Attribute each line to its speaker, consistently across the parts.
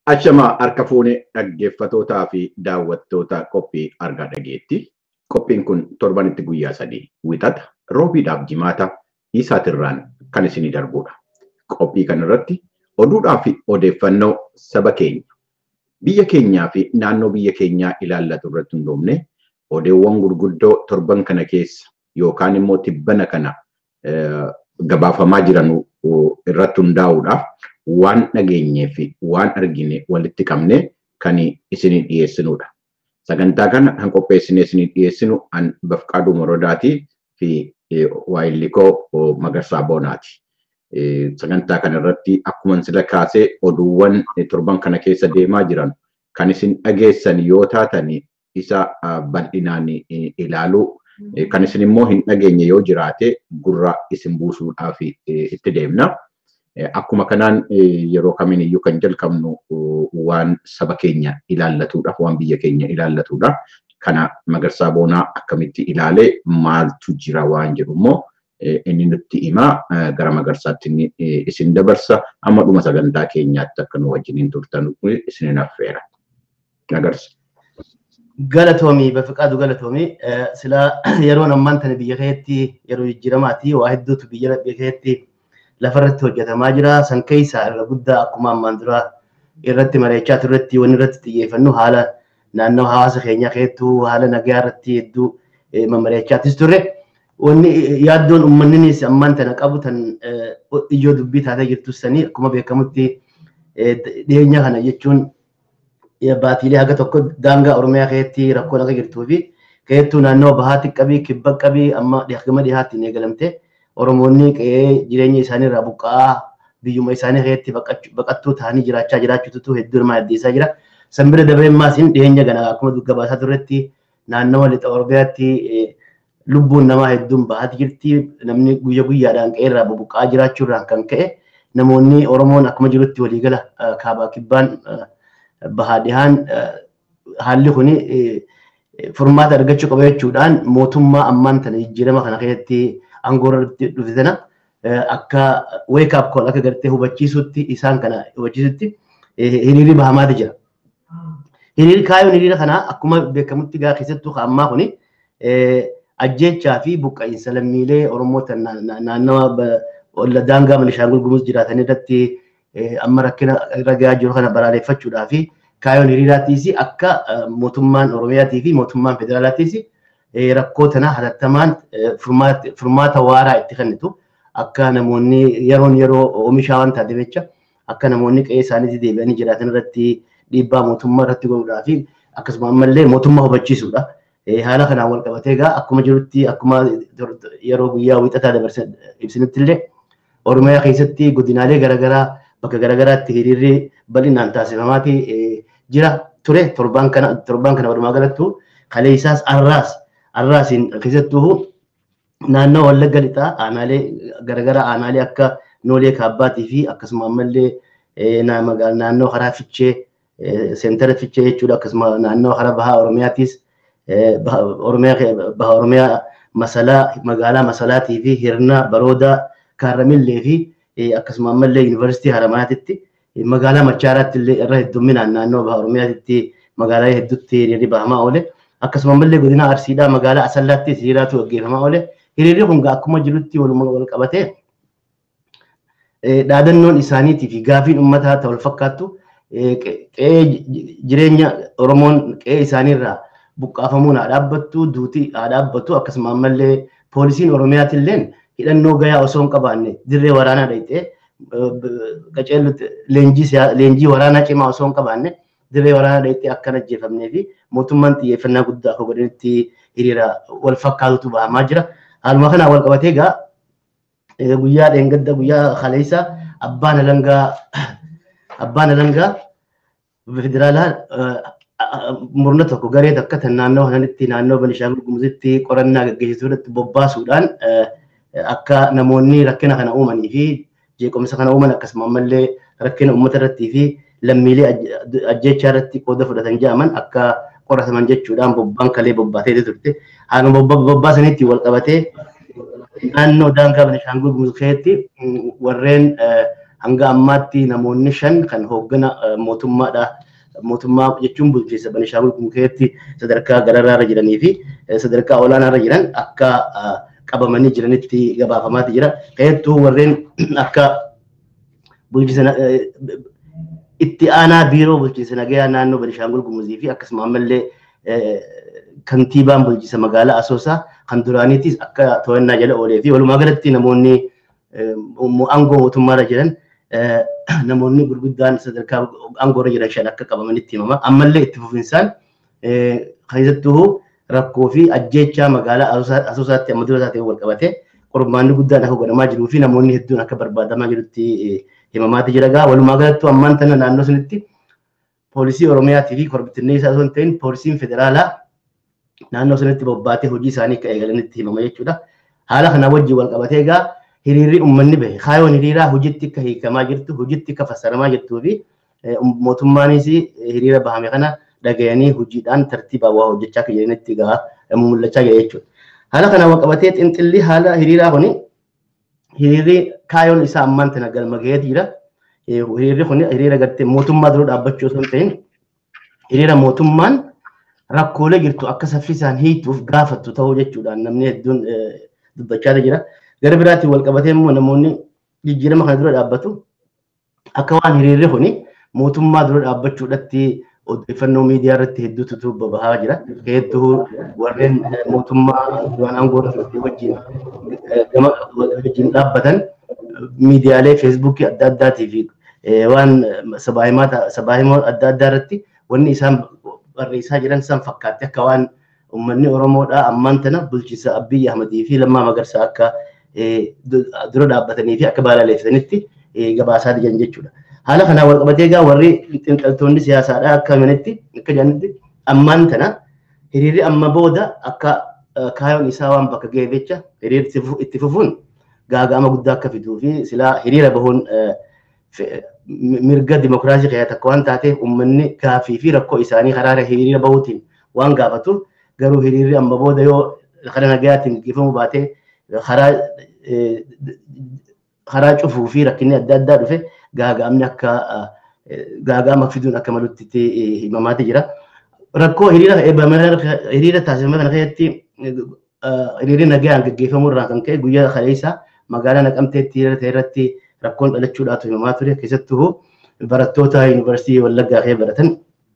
Speaker 1: Ashamaa harka fuunee dhaggeeffatootaa fi daawwattoota qophii argaa dhageetti. Qophiin kun torbanitti guyyaa sadii wixata roobiidhaaf jimaata isaatirraan kan isinii darbudha. Qophii kanarratti oduudhaa fi odeeffannoo saba keenya biyya keenyaa fi naannoo biyya keenyaa ilaallatu irratti hundoofne odeewwan gurguddoo torban kana keessa yookaan immoo tibbana kana gabaafamaa jiran irratti hundaa'uudhaaf waan dhageenyee fi waan argine walitti qabne kan isinii dhiyeessinudha. Sagantaa kana kan qopheessine isinii dhiyeessinu an Bafqaaduu Morodaatii fi Waayillikoo Magarsaa Boonaati. Sagantaa kana irratti akkuma sila kaasee oduuwwan torban kana keessa deemaa jiran kan isin dhageessan yoo taatan isa bal'inaan ilaaluu kan isin immoo hin dhageenye yoo jiraate gurra isin buusuudhaaf itti deemna. Akkuma kanaan yeroo kamiiniyyuu kan jalqabnu waan saba keenya ilaallatuudha, waan biyya keenya ilaallatuudha. Kana Magarsaa Boonaa akkamitti ilaalee maaltu jira waan jedhu immoo inni nutti himaa gara Magarsaatti inni isin dabarsa amma dhuma sagantaa keenyaatti akka nu wajjiniin turtan isin affeera. Magarsa.
Speaker 2: Galatoomii Bafiqaadu galatoomii sila yeroon ammaan tana biyya keetti yeroo jijjiiramaati waa hedduutu biyya keetti lafarratti hojjetamaa jira. San keessaa irra guddaa akkuma ammaan dura irratti mari'achaa turretti wanni irratti xiyyeeffannu haala naannoo hawaasa keenyaa keessattuu haala nagaa irratti hedduu mari'achaatis turre. Wanni yaaddoon uummanninis ammaan tana qabu tan ijoo dubbii taatee jirtu sanii akkuma beekamutti dhiyeenya kana jechuun baatiilee haga tokko daangaa Oromiyaa keessatti rakkoon akka jirtuu fi keessattuu naannoo bahaatti qabii kibba qabii amma gama dhiyaatti hin eegalamte Oromoonni qe'ee jireenya isaanii irraa buqqa'aa biyyuma isaanii keessatti baqattuu ta'anii jiraachaa jiraachuutu hedduu nama addeessaa jira. San bira dabree maasiin dhiyeenya kana akkuma gabaasaa turretti naannoo lixa Oromiyaatti lubbuun namaa hedduun bahaati jirti. Namni guyya guyyaadhaan qe'ee irraa buqqa'aa jiraachuurraan kan ka'e namoonni Oromoon akkuma jirutti waliigala kaabaa kibbaan bahaa dhihaan haalli kuni furmaata argachuu qaba jechuudhaan mootummaa ammaan tana jijjiirama kana keessatti aangoo irratti dhufe sana akka wake up call akka gartee hubachiisutti isaan kana hubachiisutti hiriirri bahamaati jira. Hiriirri kaayyoon hiriira kanaa akkuma beekamutti gaa keessattuu ammaa kuni ajjechaa fi buqqa'iinsa lammiilee Oromoo naannawa daangaa Benishaangul Gumuz jiraatan irratti amma rakkina ragaa jiru kana balaaleffachuudhaa fi kaayyoon hiriiraatiis akka mootummaan Oromiyaatii fi mootummaan federaalaatiis rakkoo tana hatattamaan furmaata waaraa itti kennitu akka namoonni yeroon yeroo oomishaa waan taateef jecha akka namoonni qe'ee isaaniitti deebi'anii jiraatan irratti dhiibbaa mootummaa irratti godhuudhaa fi akkasuma ammallee mootummaa hubachiisuudha. Haala kanaan wal qabatee egaa akkuma jirutti akkuma yeroo guyyaa wiixataa dabarsan ibsinitti illee Oromiyaa keessatti godinaalee garaagaraa bakka garaagaraatti hiriirri bal'inaan taasifamaati jira ture torbaan kana torbaan kana walumaa galattu kalee isaas arraas arraasiin keessattuu naannoo wallagga lixaa aanaalee garaagaraa aanaalee akka noolee kaabbaatii fi akkasuma ammallee naannoo karaa fichee seentara fichee jechuudha akkasuma naannoo karaa bahaa oromiyaatiis oromiyaa bahaa oromiyaa masalaa magaalaa masalaatii fi hirna baroodaa kaarramillee fi akkasuma ammallee yuunivarsiitii haramaatitti magaalaa machaaraatti illee irra heddumminaan naannoo baha oromiyaatti magaalaa hedduutti hiriirri bahamaa oole akkasuma ammallee godina arsiidhaa magaalaa asallaatti hiriiraatu gaggeeffamaa oole hiriirri kun akkuma jirutti waluma wal qabatee dhaadannoon isaaniitii fi gaafiin uummataa ta'u wal fakkaattu qe'ee jireenya oromoon qe'ee isaaniirraa buqqaafamuun haa dhaabbattu duutii haa dhaabbattu akkasuma ammallee poolisiin oromiyaatilleen hidhannoo gayaa osoo hin qabaanne dirree waraanaa dhayxee qaceellutti leenjii waraanaa cimaa osoo hin qabaanne dirree waraanaa dhayxee akkan ajjeefamnee fi mootummaan xiyyeeffannaa guddaa akka godhanitti hiriira wal fakkaatutu bahamaa jira. Haaluma kanaan wal qabatee egaa guyyaa dheengadda guyyaa kaleessa abbaan alangaa abbaan alangaa federaalaa murna tokko garee takka tan naannoo kanatti naannoo Benishaangul Gumuzitti qorannaa gaggeessituu irratti bobbaasuudhaan akka namoonni rakkina kana uumanii fi jeequmsa kana uuman akkasuma ammallee rakkina uummata irrattii fi lammiilee ajjechaa irratti qooda fudhatan jedhaman akka qorataman jechuudhaan bobbaan kalee bobbaatee turte. Haaluma bobbaasaniitti wal qabatee naannoo daangaa Benishaangul Gumuz keessatti warreen hanga ammaatti namoonni shan kan hooggana mootummaadha. Mootummaa jechuun bulchiinsa Banishaangul Gumukeetti sadarkaa gararraarra jiranii fi sadarkaa olaanaarra jiran akka qabamanii jiranitti gabaafamaati jira. Keessattuu warreen akka bulchiinsa itti aanaa biiroo bulchiinsa nagayaa naannoo Banishaangul Gumuzii fi akkasuma ammallee kantiibaan bulchiinsa magaalaa Asoosaa kan duraaniitis akka to'annaa jala oolee fi walumaa galatti namoonni aangoo mootummaarra jiran namoonni gurguddaan sadarkaa aangoorra jiran shan akka qabamanitti himama. Ammallee itti fufinsaan keessattuu rakkoo fi ajjeechaa magaalaa Asoosaatti amma dura taatee wal qabate qormaanni guddaan akka godhamaa jiruu fi namoonni hedduun akka barbaadamaa jirutti himamaati jira gaa walumaa galatti ammaan tana naannoo sunitti poolisii oromiyaatii fi korbittinnee isaa osoo hin ta'in poolisiin federaalaa naannoo sunitti bobbaatee hojii isaanii akka eegalanitti himama jechuudha. Haala kana wajjin wal qabatee egaa hiriirri uummanni bahe kaayoon hiriiraa hojiitti akka hiikamaa jirtu hojiitti akka fassaramaa jirtuu fi mootummaanis hiriira bahame kana dhagayanii hojiidhaan tartiibaan waa hojjechaa akka jiranitti egaa mul'achaa jira jechuudha. Haala kana wal qabatee xinxilli haala hiriiraa kuni hiriirri kaayoon isaa ammaan tana galma gaheeti jira. Hiriirri kun hiriira gartee mootummaa dura dhaabbachuu osoo hin ta'in hiriira mootummaan rakkoolee jirtu akka saffisaan hiituuf gaafattu ta'uu jechuudhaan namni hedduun dubbachaa jira. Gara biraatiin wal qabatee immoo namoonni jijjiirama kana dura dhaabbatu akka waan hiriirri kun mootummaa dura dhaabbachuudhatti odeeffannoo miidiyaa irratti hedduutu bahaa jira. Hedduu warreen mootummaa duraan aangoo irratti wajjin gama wajjin dhaabbatan miidiyaalee feesbuukii adda addaatii fi waan sabaahimoo adda addaa irratti wanni isaan barreessaa jiran san fakkaatti akka waan uummanni Oromoodhaa ammaan tana bulchiinsa Abiyyi Ahmadii fi Lammaa Magarsaa akka dura dhaabbatanii fi akka balaaleffatanitti gabaasaa jiran jechuudha. Haala kanaan wal qabatee egaa warri xiinxaltoonni siyaasaadhaa akka himanitti akka jedhanitti ammaan tana hiriirri amma booda akka kaayoon isaa waan bakka ga'eef jecha hiriirri itti fufuun gaaga'ama guddaa akka fiduu fi silaa hiriira bahuun mirga dimokiraasii keessaa takka waan taateef uummanni gaafii fi rakkoo isaanii karaa hiriira bahuutiin waan gaafatuuf garuu hiriirri amma booda yoo karaa nagayaatiin gaggeeffamuu baatee karaa karaa cufuu fi rakkinni adda addaa dhufe gaaga'amni akka gaaga'ama fiduun akka malutti himamaati jira. Rakkoo hiriira hiriira taasifame kana keessatti hiriirri nagayaan gaggeeffamuu irraa kan ka'e guyyaa kaleessa magaalaa naqamteetti hiriira ta'e irratti rakkoon dhalachuudhaatu himamaa ture keessattuu barattoota yuunivarsiitii Wallaggaa kee baratan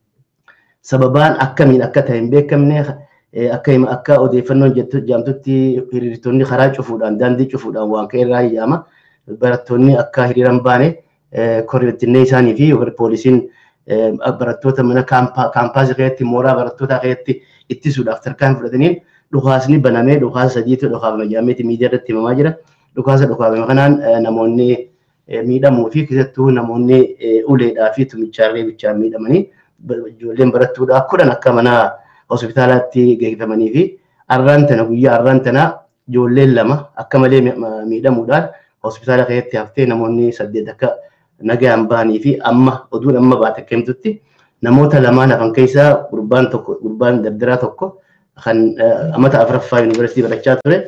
Speaker 2: sababaan akkamiin akka ta'e hin beekamne akka akka odeeffannoon jaamtutti hiriirtonni karaa cufuudhaan daandii cufuudhaan waan ka'e irraa iyyaama barattoonni akka hiriiran baane korreettinnee isaanii fi poolisiin barattoota mana kaampaasii keessatti mooraa barattootaa keessatti ittisuudhaaf tarkaan fudhataniin dhukaasni banamee dhukaasa sadiitu dhukaafame jaameeti miidiyaa irratti himamaa jira. Dhukaasa dhukaafame kanaan namoonni miidhamuu fi keessattuu namoonni uleedhaa fi tumichaarree bichaan miidhamanii ijoolleen barattuudhaa kudhan akka mana hospitaalaatti geeffamanii fi arraan tana guyyaa arraan tana ijoolleen lama akka malee miidhamuudhaan hospitaala keessatti haftee namoonni saddeet akka nagaan bahanii fi amma oduun amma baate akka himtutti namoota lamaan hafan keessaa gurbaan tokko gurbaan dardaraa tokko kan amata afuraffaa yuunivarsiitii barachaa ture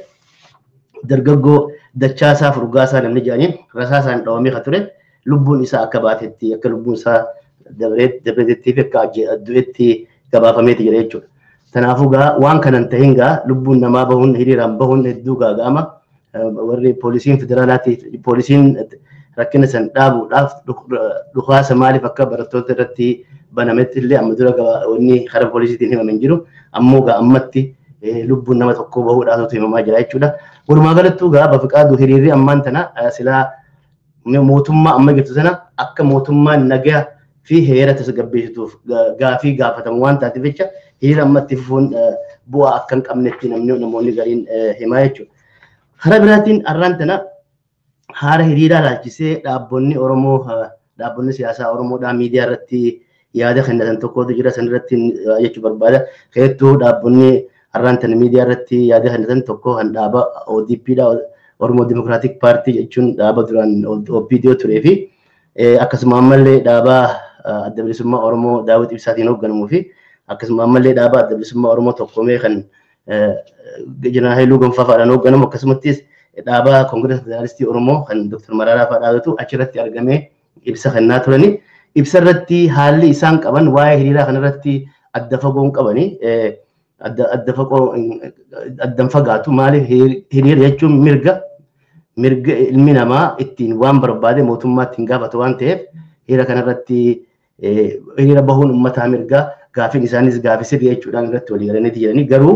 Speaker 2: dargaggoo dachaasaa furgaasaa namni jedhaniin rasaasaan dhawamee kan ture lubbuun isaa akka baatetti akka lubbuun isaa dabreetti fi akka du'etti gabaafameeti jira jechuudha. Kanaafuu gaa waan kanan tahin gaa lubbuun namaa bahuun hiriiraan bahuun hedduu gaaga'ama. Warri poolisiin federaalaati poolisiin rakkina san dhaabuudhaaf dhukaasa maaliif akka barattoota irratti banametti illee amma dura wanni karaa poolisiitiin himaman jiru ammoo gaa ammatti lubbuun nama tokkoo bahuudhaatu himamaa jira jechuudha. Walumaa galattuu gaa bafiqaaduu hiriirri ammaan tana silaa mootummaa amma jirtu sana akka mootummaan nagaa fi heera tasgabbeessituuf gaafii gaafatamu waan taateef jecha hiriira ammatti fufuun bu'aa akka hin qabnetti namni namoonni gariin himaa jechuudha. Karaa biraatiin arraan tana haala hiriiraa laalchisee dhaabbonni Oromoo dhaabbonni siyaasaa Oromoodhaa miidiyaa irratti yaada kennatan tokkotu jira san irratti jechuu barbaada. Keessattuu dhaabbonni arraan tana miidiyaa irratti yaada kennatan tokko kan dhaaba ODPdha Oromoo Dimokiraatik Paartii jechuun dhaaba duraan OPDO turee fi akkasuma ammallee dhaaba adda bilisummaa Oromoo Daawit Ibsaatiin hoogganamuu fi akkasuma ammallee dhaaba adda bilisummaa Oromoo tokkomee kan Jeneraal Haayiluu Gonfaa fa'aadhaan hoogganamu akkasumattis dhaabaa Koongirees Federaalistii Oromoo kan Dr. Mararaa Fadhaatutu achirratti argamee ibsa kennaa turani. Ibsa irratti haalli isaan qaban waa'ee hiriiraa kanarratti adda fagoon qabani. Adda fagoo addan fagaatu maaliif hiriira jechuun mirga mirga ilmi namaa ittiin waan barbaade mootummaa ittiin gaafatu waan ta'eef hiriira kanarratti hiriira bahuun uummataa mirgaa gaafiin isaanis gaafii sirrii jechuudhaan irratti walii galaniiti jiranii garuu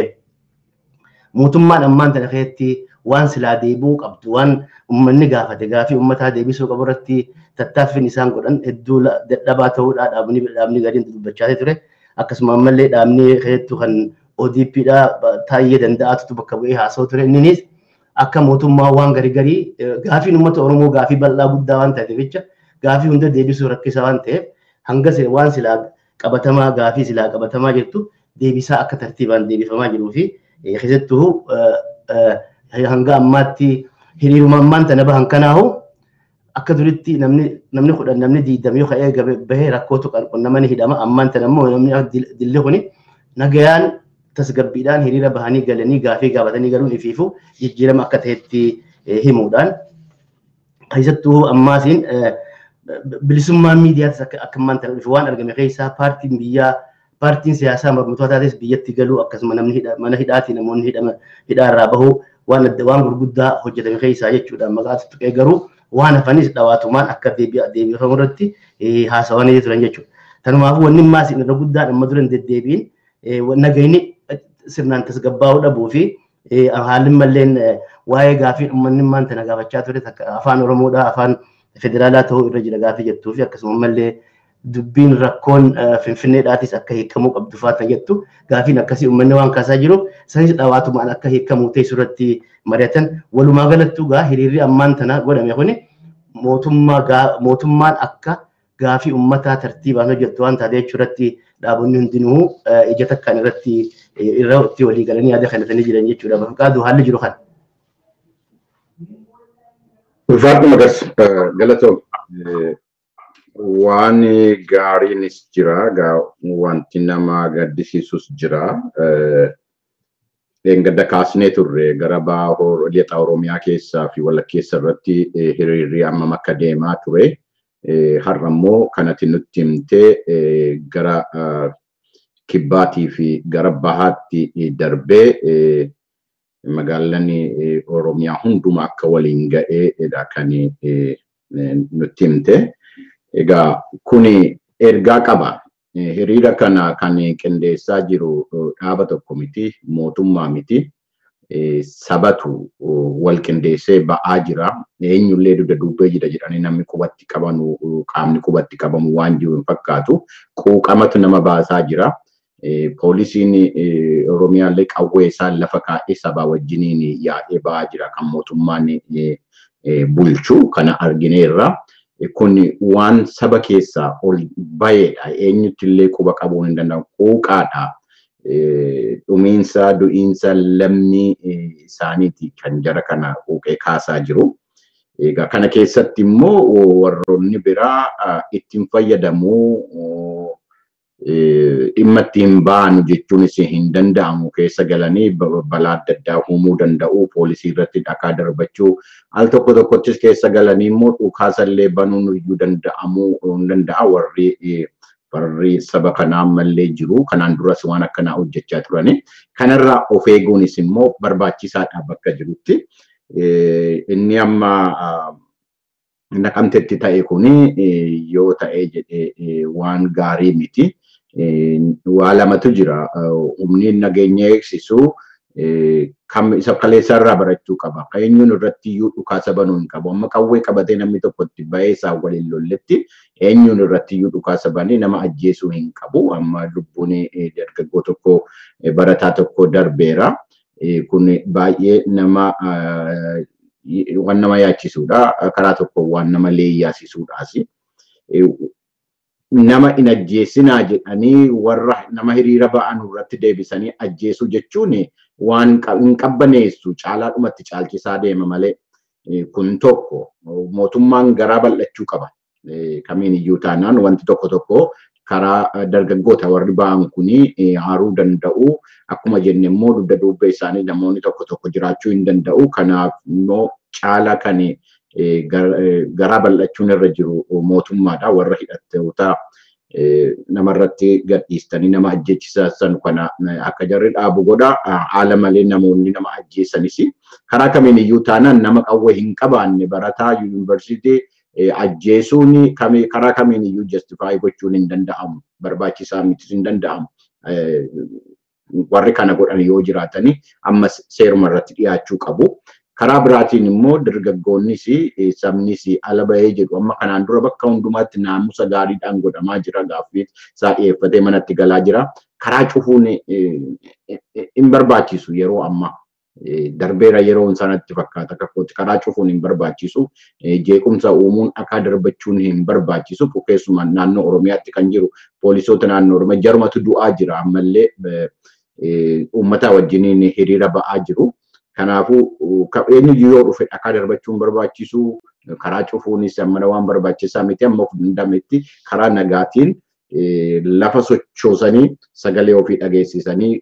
Speaker 2: mootummaan ammaan tana keessatti waan silaa deebi'uu qabdu waan uummanni gaafate gaafii uummataa deebisuu qabu irratti tattaaffiin isaan godhan hedduu dadhabaa ta'uudhaa dhaabni dhaabni gadiin dubbachaa ture akkasuma ammallee dhaabni keessattuu kan ODPdha taa'ee danda'atutu bakka bu'ee haasa'u ture innis akka mootummaa waan garii garii gaafiin uummata Oromoo gaafii bal'aa guddaa waan ta'eef jecha gaafii hunda deebisuu rakkisaa waan ta'eef hanga waan silaa qabatamaa gaafii silaa qabatamaa jirtu deebisaa akka tartiibaan deebifamaa jiruu fi keessattuu hanga ammaatti hiriiruma ammaan tana bahan kanaahu akka duritti namni namni kudhan namni diidam yoo ka'ee bahee rakkootu qunnamanii hidhama ammaan tana immoo namni dilli kuni nagayaan tasgabbiidhaan hiriira bahanii galanii gaafii gaafatanii galuun ifiifu jijjiirama akka ta'etti himuudhaan keessattuu ammaasiin bilisummaan miidiyaatis akka ammaan tana dhufe waan argame keessaa paartiin biyyaa paartiin siyaasaa mormitootaatis biyyatti galuu akkasuma namni mana hidhaatii namoonni hidhaarraa bahuu waan adda waan gurguddaa hojjetame keessaa jechuudha maqaa tuqee garuu waan hafanis dhawaatumaan akka deebifamu irratti haasawanii turan jechuudha. Tanumaafuu wanni maas irra guddaan amma dura hin deddeebiin nagayni sirnaan tasgabbaa'uu dhabuu fi haalli malleen waa'ee gaafii uummanni maanta na gaafachaa ture afaan Oromoodhaa afaan federaalaa ta'uu irra jira gaafii jettuu fi akkasuma mallee dubbiin rakkoon finfinneedhaatis akka hiikamuu qabdu faata jettu gaafiin akkasii uummanni waan kaasaa jiru sanis dhawaatumaan akka hiikamuu teessu irratti mari'atan walumaa galattuu gaa hiriirri ammaan tana godhame kuni mootummaan akka gaafii uummataa tartiibaan hojjettu waan taate jechuu irratti dhaabonni hundinuu ija takkaan irratti irratti walii galanii yaada kanatanii jiran jechuudha. Bakkaaduu haalli jiru kan.
Speaker 1: Ulfaadhu magas galatoom. waan gaariinis jira wanti nama gaddisiisus jira gadda kaasnee turre gara baahoo lixa oromiyaa keessaa fi walakkeessa irratti hiriirri ammam akka deemaa ture har'a immoo kanatti nutti himtee gara kibbaatii fi gara bahaatti darbee magaalaan oromiyaa hundumaa akka waliin ga'eedha kan nutti himte. Egaa kuni ergaa qaba. Hiriira kana kan qindeessaa jiru dhaaba tokko miti, mootummaa miti. Sabatu wal qindeessee ba'aa jira. Eenyullee dugda duubee jira jedhanii namni qubatti qabanu qaamni qubatti qabamu waan jiru hin fakkaatu. Quuqamatu nama baasaa jira. Poolisiin Oromiyaallee qawwee isaan lafa kaa'ee sabaa wajjiniin yaa'ee ba'aa jira kan mootummaan bulchu kana argineerra. kun waan saba keessaa ol baheedha. Eenyutti illee quba qabuu hin danda'amu. Quuqaadha. Dhumiinsa, du'iinsa lammii isaaniiti kan jara kana quuqee kaasaa jiru. Egaa kana keessatti immoo warroonni biraa ittiin fayyadamuu dhimma ittiin ba'anu jechuunis hin danda'amu keessa galanii balaa adda addaa uumuu danda'u poolisii irratti dhakaa darbachuu al tokko tokkottis keessa galanii immoo dhukaasallee banuun iyyuu danda'amuu hin danda'a warri warri saba kanaa ammallee jiru kanaan duras waan akkanaa hojjechaa turani kanarraa of eeguunis immoo barbaachisaadha bakka jirutti inni amma naqamtetti ta'e kuni yoo ta'e jedhee waan gaarii miti. waa lamatu jira. Humni nageenya eegsisu kam isa kaleessaa irraa barachuu qaba. Eenyuun irratti iyyuu dhukaasa banuu hin qabu. Amma qawwee qabatee namni tokko itti bahee isaa waliin lolletti eenyuun irratti iyyuu dhukaasa banee nama ajjeesuu hin qabu. Amma lubbuun dargaggoo tokko barataa tokko darbeera. Kun baay'ee nama waan nama yaachisudha. Karaa tokko waan nama leeyyaasisuudhaas. nama hin ajjeesinaa jedhanii warra nama hiriira ba'an irratti deebisanii ajjeesuu jechuun waan hin qabbaneessu caalaadhumatti caalchisaa deema malee kun tokko mootummaan garaa bal'achuu qaba. Kamiin iyyuu taanaan wanti tokko tokko karaa dargaggoota warri ba'an kuni haaruu danda'u. Akkuma jenne immoo dugda duuba isaanii namoonni tokko tokko jiraachuu hin danda'u. Kanaaf immoo caala kan garaa bal'achuun irra jiru mootummaadha. Warra hidhattoota namarratti gadhiistanii nama ajjechisan kana akka jarri dhaabu godha. Haala malee namoonni nama ajjeessanis karaa kamiin iyyuu taanaan nama qawwee hin qabaanne barataa yuunivarsiitii ajjeesuun karaa kamiin iyyuu justifaayi gochuun hin danda'amu. Barbaachisaa mitis hin danda'amu. Warri kana godhan yoo jiraatanii ammas seeruma irratti dhiyaachuu qabu. Karaa biraatiin immoo dargaggoonnis sabnis ala bahee jedhu amma kanaan dura bakka hundumaatti naamusa gaariidhaan godhamaa jira gaaffii isaa dhiyeeffatee manatti galaa jira. Karaa cufuun hin barbaachisu yeroo ammaa. Darbeera yeroon sanatti fakkaata kakkooti karaa cufuun hin barbaachisu. Jeequmsa uumuun akka darbachuun hin barbaachisu. Keessumaa naannoo Oromiyaatti kan jiru poolisoota naannoo Oromiyaa jarumatu du'aa jira ammallee uummata wajjiniin hiriira ba'aa jiru. Kanaafuu eenyu yoo dhufe dhakaa darbachuun barbaachisu karaa cufuunis ammana waan barbaachisaa miti amma of dandametti karaa nagaatiin lafa sochoosanii sagalee ofii dhageessisanii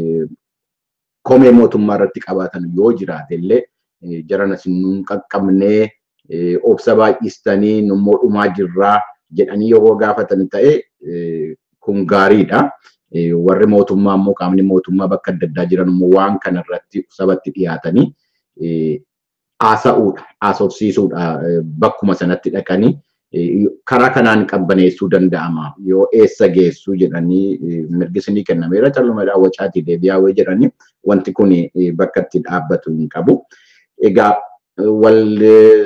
Speaker 1: komee mootummaa irratti qabaatan yoo jiraate illee jaranas nun qaqqabnee obsa baay'istanii nummoo dhumaa jirraa jedhanii yoo gaafatan ta'e kun gaariidha. warri mootummaa immoo qaamni mootummaa bakka adda addaa jiran immoo waan kana irratti sabatti dhiyaatanii haasa'uudha, haasofsiisuudha bakkuma sanatti dhaqanii karaa kanaan qabbaneessuu danda'ama. Yoo eessa geessu jedhanii mirgisni kennameera callumadhaa wacaatii deebi'aa wayii jedhanii wanti kun bakka itti dhaabbatu hin qabu. Egaa wal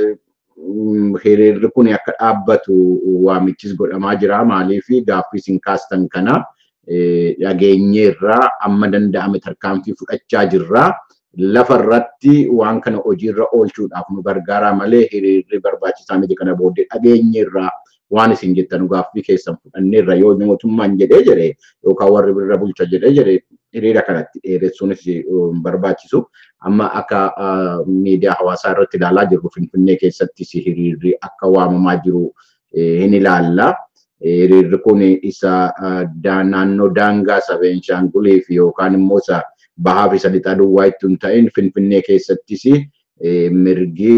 Speaker 1: hiriirri kun akka dhaabbatu waamichis godhamaa jira. Maaliif gaaffii isin kaastan kana dhageenyeerraa amma danda'ame tarkaanfii fudhachaa jirraa. Lafa irratti waan kana hojiirra oolchuudhaaf nu gargaaraa malee hiriirri barbaachisaa miti kana booddee dhageenyeerraa waan isin jettan gaaffii keessan fudhanneerra yoo mootummaan jedhee jedhe yookaan warri birra bulcha jedhee jedhe hiriira kanatti dheeressuunis barbaachisu. Amma akka miidiyaa hawaasaa irratti ilaalaa jirru Finfinnee keessattis hiriirri akka waamamaa jiru hin ilaalla. Hiriirri kun isa naannoo daangaa isa Beenshaangulii fi yookaan immoo isa bahaa fi sadii duwwaa itti hin ta'in Finfinnee keessattis mirgi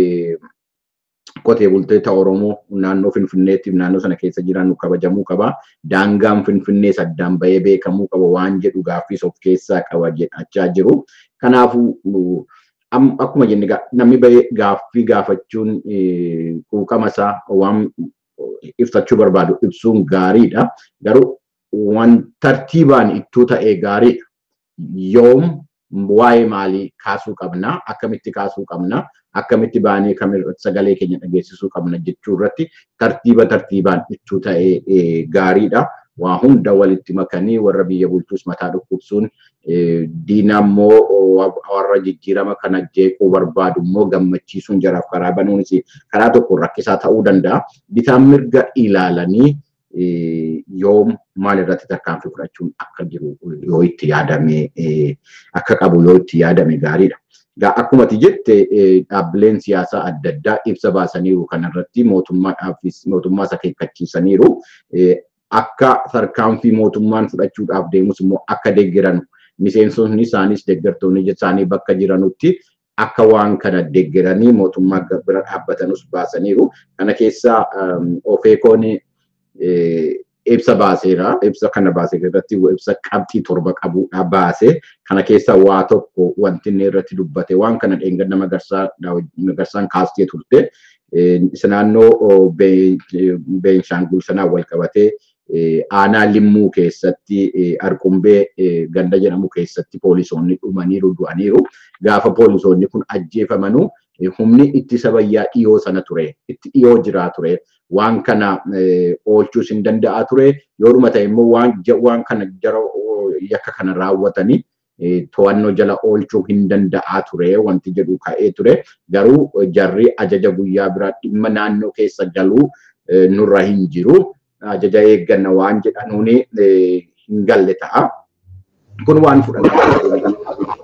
Speaker 1: qotee bultoota Oromoo naannoo Finfinneetti naannoo sana keessa jiran kabajamuu qaba. Daangaan Finfinnee saddaan bahee beekamuu qaba waan jedhu gaaffiis of keessaa qaba jedhachaa jiru. Kanaafuu akkuma jenne namni bahee gaaffii gaafachuun quuqama isaa waan ibsachuu barbaadu ibsuun gaariidha. Garuu waan tartiibaan ittuu ta'ee gaariidha. Yoom waa'ee maalii kaasuu qabna? Akkamitti kaasuu qabna? Akkamitti baanee kamirratti sagalee keenya dhageessisuu qabna jechuu irratti tartiiba tartiibaan ittuu ta'ee gaariidha. Waa hunda walitti makanii warra biyya bulchuus mataa dhukkubsuun diina immoo warra jijjiirama kana jeequu barbaadu immoo gammachiisuun jaraaf karaa banuunis karaa tokko rakkisaa ta'uu danda'a. Bitaan mirga ilaalanii yoom maal irratti tarkaanfii fudhachuun akka jiru yoo itti yaadame akka qabu yoo itti yaadame gaariidha. Akkuma ati jette dhaabbileen siyaasaa adda addaa ibsa baasaniiru kanarratti mootummaadhaafis mootummaa isa akeekkachiisaniiru. Akka tarkaanfii mootummaan fudhachuudhaaf deemus immoo akka deeggaran miseensonni isaanis deeggartoonni isaanii bakka jiranutti akka waan kana deeggaranii mootummaa bira dhaabbatanus baasaniiru. Kana keessaa ofeekoon ibsa baaseera. Ibsa kana baase irratti ibsa qabxii torba qabuudha baase. Kana keessaa waa tokko wanti inni irratti dubbate waan kana dheengadda magarsaan kaastee turte. Isa naannoo Beenshaangul sanaan wal qabatee aanaa limmuu keessatti arqumbee ganda jedhamu keessatti poolisoonni dhumaniiru du'aniiru. Gaafa poolisoonni kun ajjeefamanuu humni ittisa bayyaa dhiyoo sana ture. Itti dhiyoo jiraa ture. Waan kana oolchuus hin danda'a ture. Yoodhuma ta'e immoo waan kana jara yakka kana raawwatanii to'annoo jala oolchuu hin danda'a ture wanti jedhu ka'ee ture. Garuu jarri ajaja guyyaa biraa dhimma naannoo keessa galuu nurra hin jiru. Ajaja eegganna waan jedhanuun hin galle ta'a. Kun waan fudhatamu.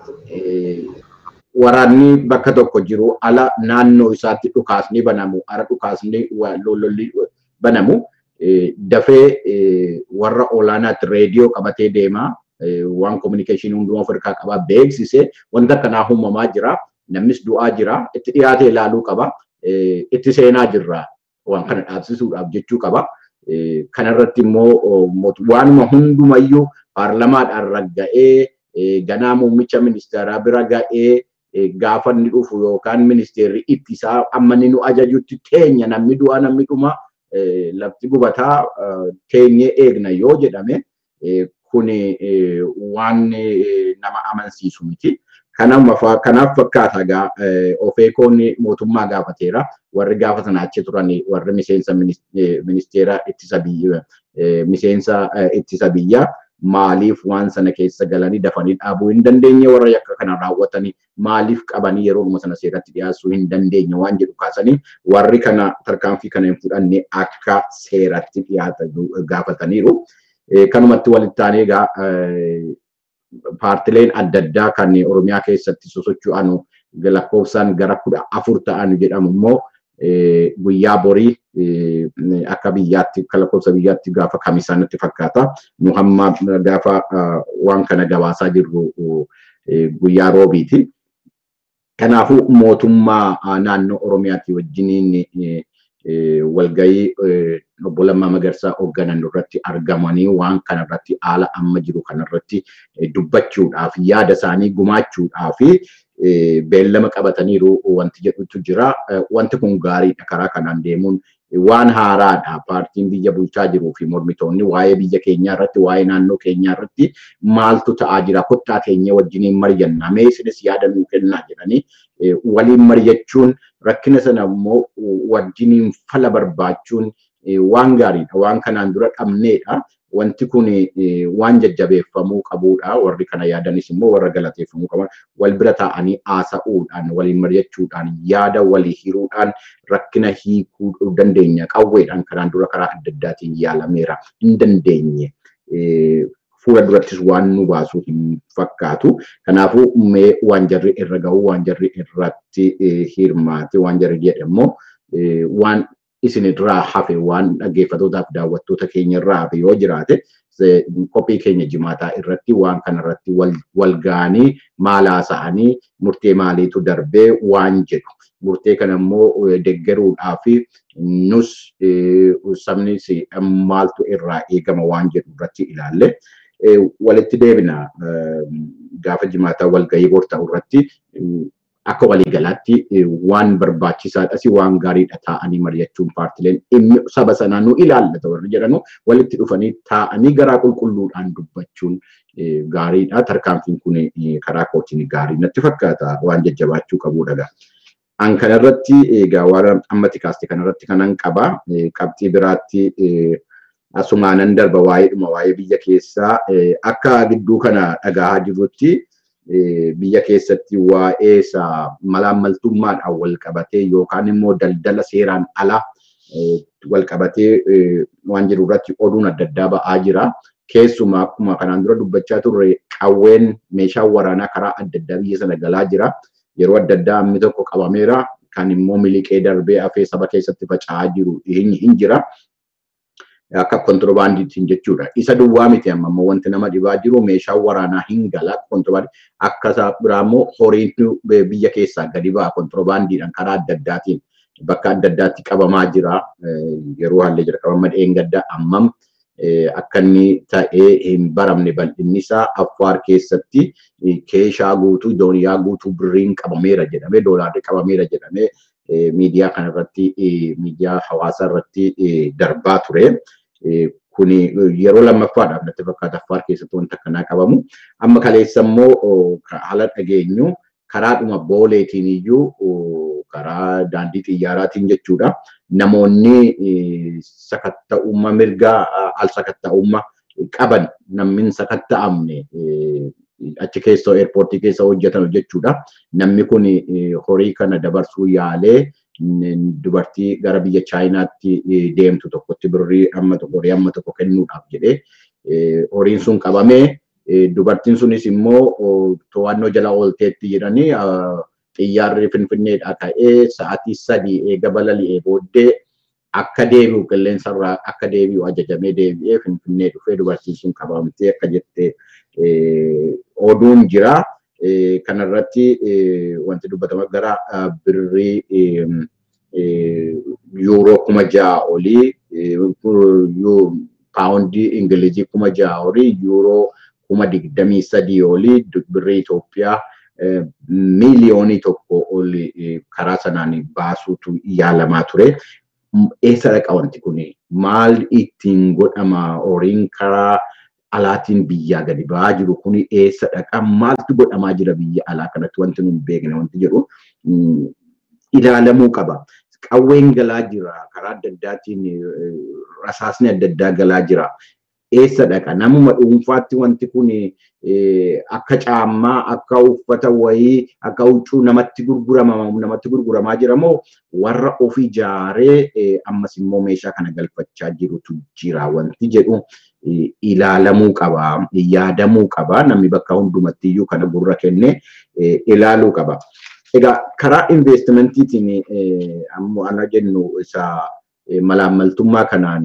Speaker 1: Waraanni bakka tokko jiru ala naannoo isaatti dhukaasni banamu, ara dhukaasni lololli banamu dafee warra olaanaatti reediyoo qabatee deemaa waan kominikeeshinii hundumaa of harkaa qabaa beeksisee wanta akkanaa uumamaa jira. Namnis du'aa jira. Itti dhiyaatee ilaaluu qaba. Itti seenaa jirra. Waan kana dhaabsisuudhaaf jechuu qaba. Kanarratti immoo waanuma hundumayyuu paarlamaadhaan ragga'ee ganaa muummicha ministeeraa bira ga'ee gaafa inni dhufu yookaan ministeerri ittisaa amma inni nu ajajutti teenya namni du'aa namni dhuma lafti gubataa teenyee eegna yoo jedhame kun waan nama amansiisu miti. Kanaaf fakkaata egaa ofeekoon mootummaa gaafateera. Warri gaafa sana achi turan warri miseensa ministeera ittisa biyya miseensa ittisa biyyaa maaliif waan sana keessa galanii dafanii dhaabuu hin dandeenye warra yakka kana raawwatanii maaliif qabanii yeroo sana seeratti dhiyaachuu hin dandeenye waan jedhu kaasanii warri kana tarkaanfii kana hin fudhanne akka seeratti dhiyaatan gaafataniiru. Kanumatti walitti aanee egaa paartileen adda addaa kan Oromiyaa keessatti sosocho'an lakkoofsaan gara kudha afur ta'an jedhamu immoo guyyaa borii akka biyyaatti akka lakkoofsa biyyaatti gaafa kamisaanitti fakkaata. Nu hamma gaafa waan kana gabaasaa jirru guyyaa roobiiti. Kanaafuu mootummaa naannoo Oromiyaatti wajjiniin walgahii obbo Lammaa Magarsaa hoogganan irratti argamanii waan kanarratti haala amma jiru kanarratti dubbachuudhaaf yaada isaanii gumaachuudhaaf beellama qabataniiru wanti jedhutu jira. Wanti kun gaariidha karaa kanaan deemuun waan haaraadha. Paartiin biyya bulchaa jiruu fi mormitoonni waa'ee biyya keenyaa irratti waa'ee naannoo keenyaa irratti maaltu ta'aa jira kottaa keenya wajjiniin mari'annaa mee isinis yaada nuu kennaa jedhanii waliin mari'achuun rakkina sana immoo wajjiniin fala barbaachuun waan gaariidha. Waan kanaan dura dhabneedha. Wanti kun waan jajjabeeffamuu qabudha. Warri kana yaadanis immoo warra galateeffamuu qaban wal bira taa'anii haasa'uudhaan waliin mari'achuudhaan yaada walii hiruudhaan rakkina hiikuu dandeenya. Qawweedhaan kanaan dura karaa adda addaatiin yaalameera hin dandeenye. Fuula durattis waan nu baasu hin fakkaatu. Kanaafuu mee waan jarri irra gahu waan jarri irratti hirmaate waan jarri jedhe immoo waan isin irraa hafe waan dhaggeeffatootaaf daawwattoota keenya irraa hafe yoo jiraate qophii keenya jimaataa irratti waan kanarratti wal ga'anii maal haasa'anii murtee maaliitu darbee waan jedhu. Murtee kana immoo deggeruudhaa fi nus sabnis maaltu irraa eegama waan jedhu irratti ilaalle. Walitti deebina gaafa jimaataa walgahii bor ta'u irratti akka waliigalaatti waan barbaachisaadhas waan gaariidha taa'anii mari'achuun paartileen dhimmi saba sanaa nu ilaallata warri jedhanu walitti dhufanii taa'anii garaa qulqulluudhaan dubbachuun gaariidha. Tarkaanfiin kun karaa kootiin gaarii natti fakkaata waan jajjabaachuu qabudha. An kanarratti egaa waan ammatti kaaste kanarratti kanan qaba. Qabxii biraatti asumaanan darba waa'eedhuma waa'ee biyya keessaa akka gidduu kana dhagahaa jirrutti biyya keessatti waa'ee malaammaltummaadhaan wal qabatee yookaan immoo daldala seeraan ala wal qabatee waan jiru irratti oduun adda addaa ba'aa jira. Keessumaa akkuma kanaan dura dubbachaa turre qawween meeshaan waraanaa karaa adda addaa biyya sana galaa jira. Yeroo adda addaa amni tokko qabameera. Kan immoo miliqee darbee hafee saba keessatti faca'aa jiru hin jira. akka kontiroobaandiitiin jechuudha. Isa duwwaa miti amma ammoo wanti nama dhibaa jiru meeshaan waraanaa hin gala kontiroobaandii akka isaa biraa immoo horiin biyya keessaa gadi ba'a kontiroobaandiidhaan karaa adda addaatiin bakka adda addaatti qabamaa jira. Yeroo haalli jalqabama dheengaddaa ammam akka inni ta'ee hin baramne bal'inni isaa affaar keessatti keeshaa guutuu dooniyaa guutuu birriin qabameera jedhamee doolaarri qabameera jedhamee miidiyaa kanarratti miidiyaa hawaasaa irratti darbaa ture. Kuni yeroo lammaffaadhaaf natti fakkaata affaar keessatti wanta akkanaa qabamu. Amma kaleessa immoo haala dhageenyu karaadhuma booleetiin iyyuu karaa daandii xiyyaaraatiin jechuudha. Namoonni sakatta'ummaa mirgaa al sakatta'ummaa qaban namni sakatta'amne achi keessa eerpoortii keessa hojjetan jechuudha. Namni kun horii kana dabarsuu yaalee dubartii gara biyya chaayinaatti deemtu tokkotti birrii amma tokko horii amma tokko kennuudhaaf jedhee horiin sun qabamee dubartiin sunis immoo to'annoo jala oolteetti jedhanii xiyyaarri finfinneedhaa ka'ee sa'aatii sadii eega balali'ee booddee akka deebi'u qilleensarraa akka deebi'u ajajamee deebi'ee finfinnee dhufee dubartiin sun qabamtee akka jette oduun jira. Kanarratti wanti dubbatama gara birrii yuuroo kuma ja'a olii paawundii ingilizii kuma ja'a olii yuuroo kuma digdamii sadii olii birrii Itoophiyaa miiliyoonii tokko oli karaa sanaan baasuutu yaalamaa ture. Eessa dhaqa wanti kun maal ittiin godhama horiin karaa alaatiin biyyaa gadi ba'aa jiru kun eessa dhaqa maaltu godhamaa jira biyya alaa kanatti wanti nun beekne wanti jedhu ilaalamuu qaba. Qawween galaa jira karaa adda addaatiin rasaasni adda addaa galaa jira. Eessa dhaqa namuma dhuunfaatti wanti kun akka caammaa akka uffata wayii akka huccuu namatti gurgurama namatti gurguramaa jira moo warra of ijaaree ammas immoo meeshaa kana galfachaa jirutu jira wanti jedhu ilaalamuu qaba yaadamuu qaba namni bakka hundumatti iyyuu kana gurra kennee ilaaluu qaba. Egaa karaa investimentiin ammoo ana jennu isa malaammaltummaa kanaan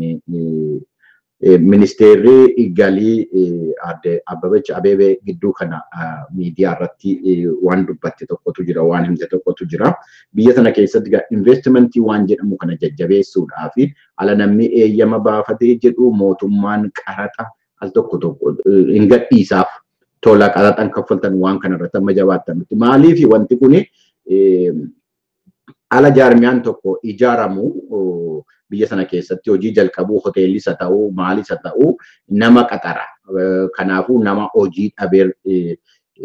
Speaker 1: ministeerri galii adde Abbabech Abeebee gidduu kana miidiyaa irratti waan dubbatte tokkotu jira waan himte tokkotu jira. Biyya sana keessatti investimentii waan jedhamu kana jajjabeessuudhaa fi ala namni eeyyama baafatee jedhu mootummaan qaraxa al tokko tokko hin gadhiisaaf tola qaraxan kaffaltan waan kana irratti amma jabaattan. Maaliif wanti kuni ala jaarmiyaan tokko ijaaramu biyya sana keessatti hojii jalqabuu hoteelis haa ta'uu maalis haa ta'uu nama qaxara. Kanaafuu nama hojii dhabee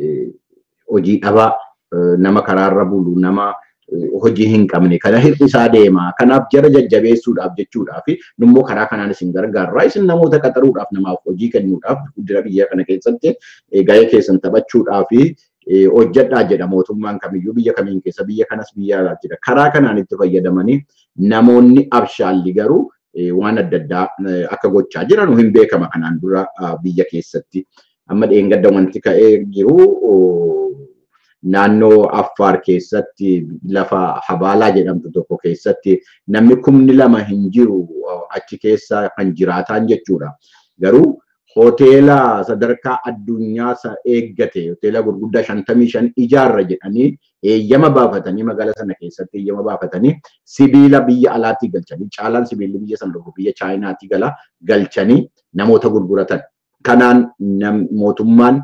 Speaker 1: hojii dhabaa nama karaarra bulu nama hojii hin qabne kana hir'isaa deema. Kanaaf jara jajjabeessuudhaaf jechuudhaaf immoo karaa kanaan isin gargaarra. Isin namoota qaxaruudhaaf namaaf hojii kennuudhaaf guddina biyya kana keessatti gahee keessan taphachuudhaaf hojjedhaa jedha mootummaan kamiyyuu biyya kamiin keessa biyya kanas biyya alaa jira. Karaa kanaan itti fayyadamanii namoonni abshaalli garuu waan adda addaa akka gochaa jiran hin beekama kanaan dura biyya keessatti. Amma dheengadda wanti ka'ee jiru naannoo Affaar keessatti lafa Habaalaa jedhamtu tokko keessatti namni kumni lama hin jiru achi keessa kan jiraataan jechuudha. Garuu hoteela sadarkaa addunyaa eeggate hoteela gurguddaa shantamii shan ijaarra jedhanii eeyyama baafatanii magaalaa sana keessatti eeyyama baafatanii sibiila biyya alaatti galchanii caalaan sibiilli biyya sana dhufu biyya chaayinaatti gala galchanii namoota gurguratan. Kanaan mootummaan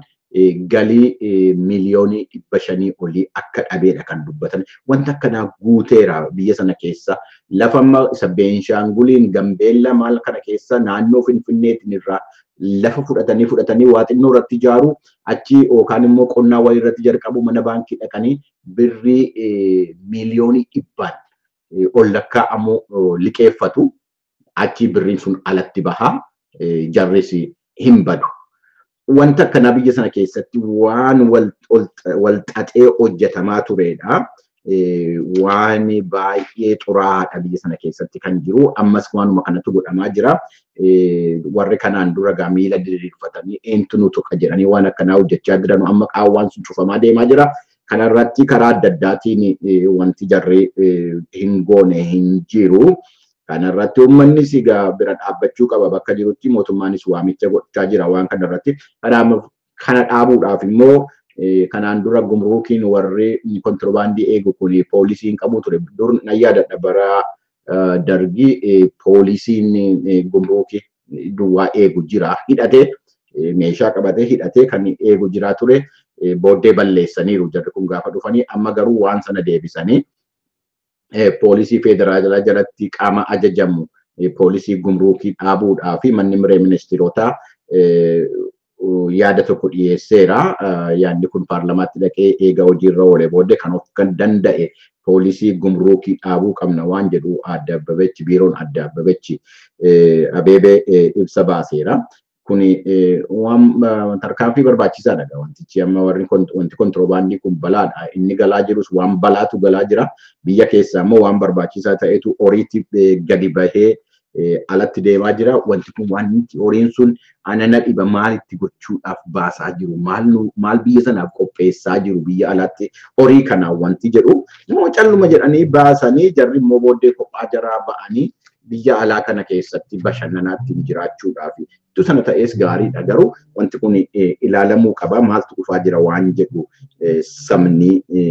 Speaker 1: galii miliyoonii dhibba shanii olii akka dhabeedha kan dubbatan. Wanta akkanaa guuteera biyya sana keessa. Lafa amma isa Beenshaanguliin Gambeella maal kana keessa naannoo Finfinneetiin irraa lafa fudhatanii fudhatanii waa xinnoo irratti ijaaru achi yookaan immoo qonnaa wayii irratti jalqabu mana baankii dhaqanii birrii miliyoonii dhibbaan ol lakkaa'amu liqeeffatu achi birriin sun alatti bahaa jarris hin badu. Wanta akkanaa biyya sana keessatti waan wal xaxee hojjetamaa turedha. waan baay'ee xuraa'aadha biyya sana keessatti kan jiru ammas waanuma kanatu godhamaa jira warri kanaan dura gaa miila diriirfatanii eentu nu tuqa jedhanii waan akkanaa hojjechaa jiran amma qaawwaan sun cufamaa deemaa jira kanarratti karaa adda addaatiin wanti jarri hin goone hin jiru kanarratti uummannis egaa bira dhaabbachuu qaba bakka jirutti mootummaanis waamicha gochaa jira waan kanarratti kana dhaabuudhaaf immoo kanaan dura gumruukiin warri kontirbaandii eegu kun poolisiin qabu ture dur nan yaadadha bara dargii poolisiin gumruukii duwwaa eegu jira hidhatee meeshaa qabatee hidhatee kan eegu jira ture booddee balleessaniiru jarri kun gaafa dhufanii amma garuu waan sana deebisanii poolisii federaalaa jalatti qaama ajajamu poolisii gumruukii dhaabuudhaa fi manni miree ministeerotaa yaada tokko dhiyeesseera. Yaadni kun paarlamaatti dhaqee eega hojiirra oole booddee kan of kan danda'e poolisii gumruukii dhaabuu qabna waan jedhu adda abbabechi biiroon adda abbabechi abeebee ibsa baaseera. Kuni waan tarkaanfii barbaachisaadha wantichi amma warri wanti kontiroobaandii kun balaadha. Inni galaa jirus waan balaatu galaa jira. Biyya keessaa immoo waan barbaachisaa ta'etu horiitti gadi bahee alatti deemaa jira. Wanti kun waan horiin sun anana dhiba maalitti gochuudhaaf baasaa jiru? Maal biyya sanaaf qopheessaa jiru biyya alatti horii kanaan wanti jedhu immoo calluma jedhanii baasanii jarri immoo booddee kophaa jaraa ba'anii biyya alaa kana keessatti bashannanaatti jiraachuudhaaf itti sana ta'es gaariidha garuu wanti kun ilaalamuu qaba maaltu dhufaa jira waan jedhu sabni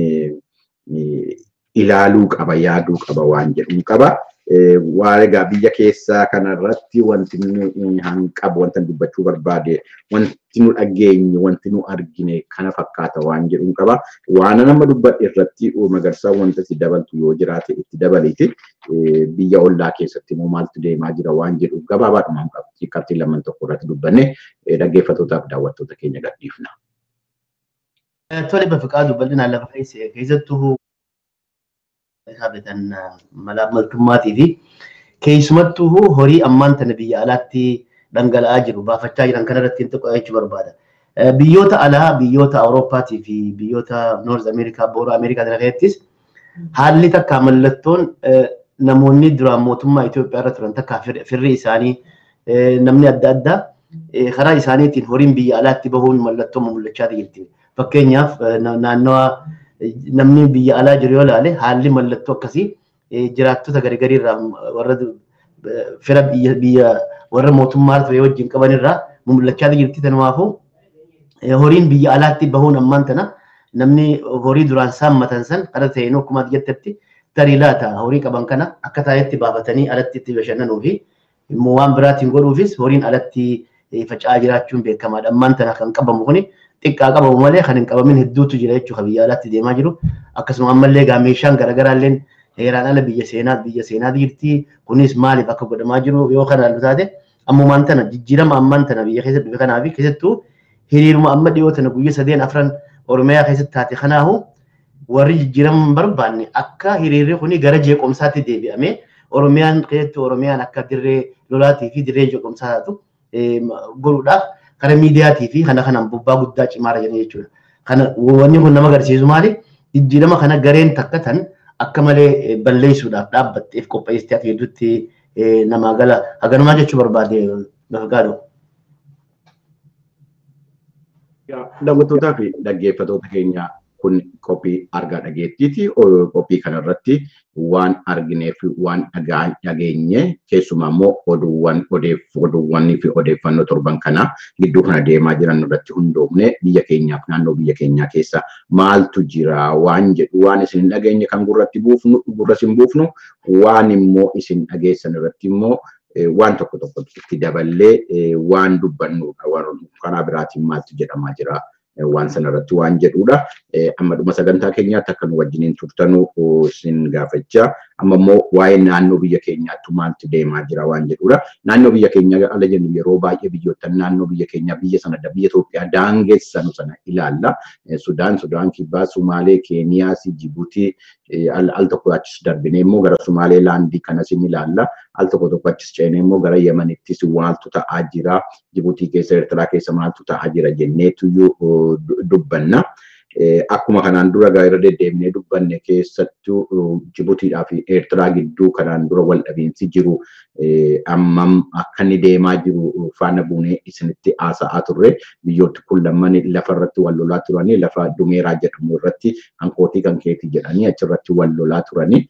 Speaker 1: ilaaluu qaba yaaduu qaba waan jedhu qaba. Waan egaa biyya keessaa kanarratti wanti nu hanqabu wanta dubbachuu barbaade wanti nu dhageenye wanti nu argine kana fakkaata waan jedhu qaba. Waan nama dubbadhe irratti magarsaa wanta itti dabaltu yoo jiraate itti dabaleeti biyya ollaa keessatti immoo maaltu deemaa jira waan jedhu gabaabaadhumaan qabxii qabxii lamaan tokko irratti dubbanne dhaggeeffattootaaf daawwattoota keenya gadhiifna.
Speaker 2: Tole bafiqaadu bal'inaan lafa keessattuu haabetan malaamaltummaatii fi keessumattuu horii ammaan tana biyya alaatti dhangala'aa jiru baafachaa jiran kanarratti xiqqoo jechuu barbaada. Biyyoota alaa biyyoota Awurooppaatii fi biyyoota Noorz Ameerikaa boora Ameerikaa keessattis haalli takka mallattoon namoonni duraan mootummaa Itoophiyaa irra turan takka firri isaanii namni adda addaa karaa isaaniitiin horiin biyya alaatti bahuun mallattoo mul'achaa jirti. Fakkeenyaaf naannawa namni biyya alaa jiru yoo ilaale haalli mallattoo akkasii jiraattota garagarii irraa warra fira biyya warra mootummaa ture wajjin qaban irraa mul'achaa jirti. Kanaafuu horiin biyya alaatti bahuun ammaan tana namni horii duraan saammatan san ala ta'een akkuma jettetti tarii laata horii qaban kana akka taayetti baafatanii alatti itti bashannanuu fi immoo waan biraatiin godhuufis horiin alatti faca'aa jiraachuun beekamaadha. Ammaan tana kan qabamu kuni xiqqaa qabamu malee kan hin qabamin hedduutu jira jechuudha biyya alaatti deemaa jiru. Akkasuma ammallee egaa meeshaan garaagaraa illee heeraan ala biyya seenaa biyya seenaa jirti. Kunis maaliif akka godhamaa jiru yoo kana ilaalu taate ammumaan tana jijjiirama ammaan tana biyya keessatti dhufe kanaa fi keessattuu hiriiruma amma dhiyoo tana guyyaa sadeen afran Oromiyaa keessatti taate kanaahu warri jijjiirama hin barbaanne akka hiriirri kuni gara jeequmsaatti deebi'amee Oromiyaan keessatti Oromiyaan akka dirree lolaatii fi dirree jeequmsaa taatu godhuudhaaf karaa miidiyaatii fi kana kanaan bobbaa guddaa cimaara jedhanii jechuudha. Kana wanni kun nama agarsiisu maali? Jijjiirama kana gareen takka tan akka malee balleessuudhaaf dhaabbatteef qopheessitee akka hedduutti namaa gala haganumaa jechuu barbaade gaafagaadhu.
Speaker 1: Daawwattootaa fi dhaggeeffattoota keenya kun qophii argaa dhageettiiti. Qophii kanarratti waan arginee fi waan dhageenye keessumaa immoo oduuwwan oduuwwanii fi odeeffannoo torban kana gidduu kana deemaa jiran irratti hundoofne biyya keenyaaf naannoo biyya keenyaa keessa maaltu jira waan jedhu waan isin dhageenye kan gurratti buufnu gurra isin buufnu waan immoo isin dhageessan irratti immoo waan tokko tokko itti daballee waan dubbannudha. Karaa biraatiin maaltu jedhamaa jira waan sanarratti waan jedhudha. Amma dhuma sagantaa keenyaatti akka nu wajjiniin turtanuu isin gaafachaa. Amma immoo waa'ee naannoo biyya keenyaatti maaltu deemaa jira waan jedhudha. Naannoo biyya keenyaa ala jennu yeroo baay'ee biyyoota naannoo biyya keenyaa biyya sana biyya Itoophiyaa daangessanu sana ilaalla. Sudaan, Sudaan Kibbaa, Sumaalee, Keeniyaas, Jibuutii al tokko achis darbinee immoo gara Sumaalee laandii kanas ni ilaalla. Al tokko tokko achis ceenee immoo gara Yemenittis maaltu ta'aa jira. Jibuutii keessa Eertiraa keessa maaltu ta'aa jira jenneetuyyuu dubbanna. Akkuma kanaan dura irra deddeebinee dubbanne keessattuu Jibutiidhaa fi Eertiraa gidduu kanaan dura wal dhabiinsi jiru ammam akka inni deemaa jiru faana buunee isinitti haasa'aa turre biyyooti kun lamman lafa irratti wal lolaa turanii lafa Dumeeraa jedhamu irratti hankootii kan keetii jedhanii achirratti wal lolaa turanii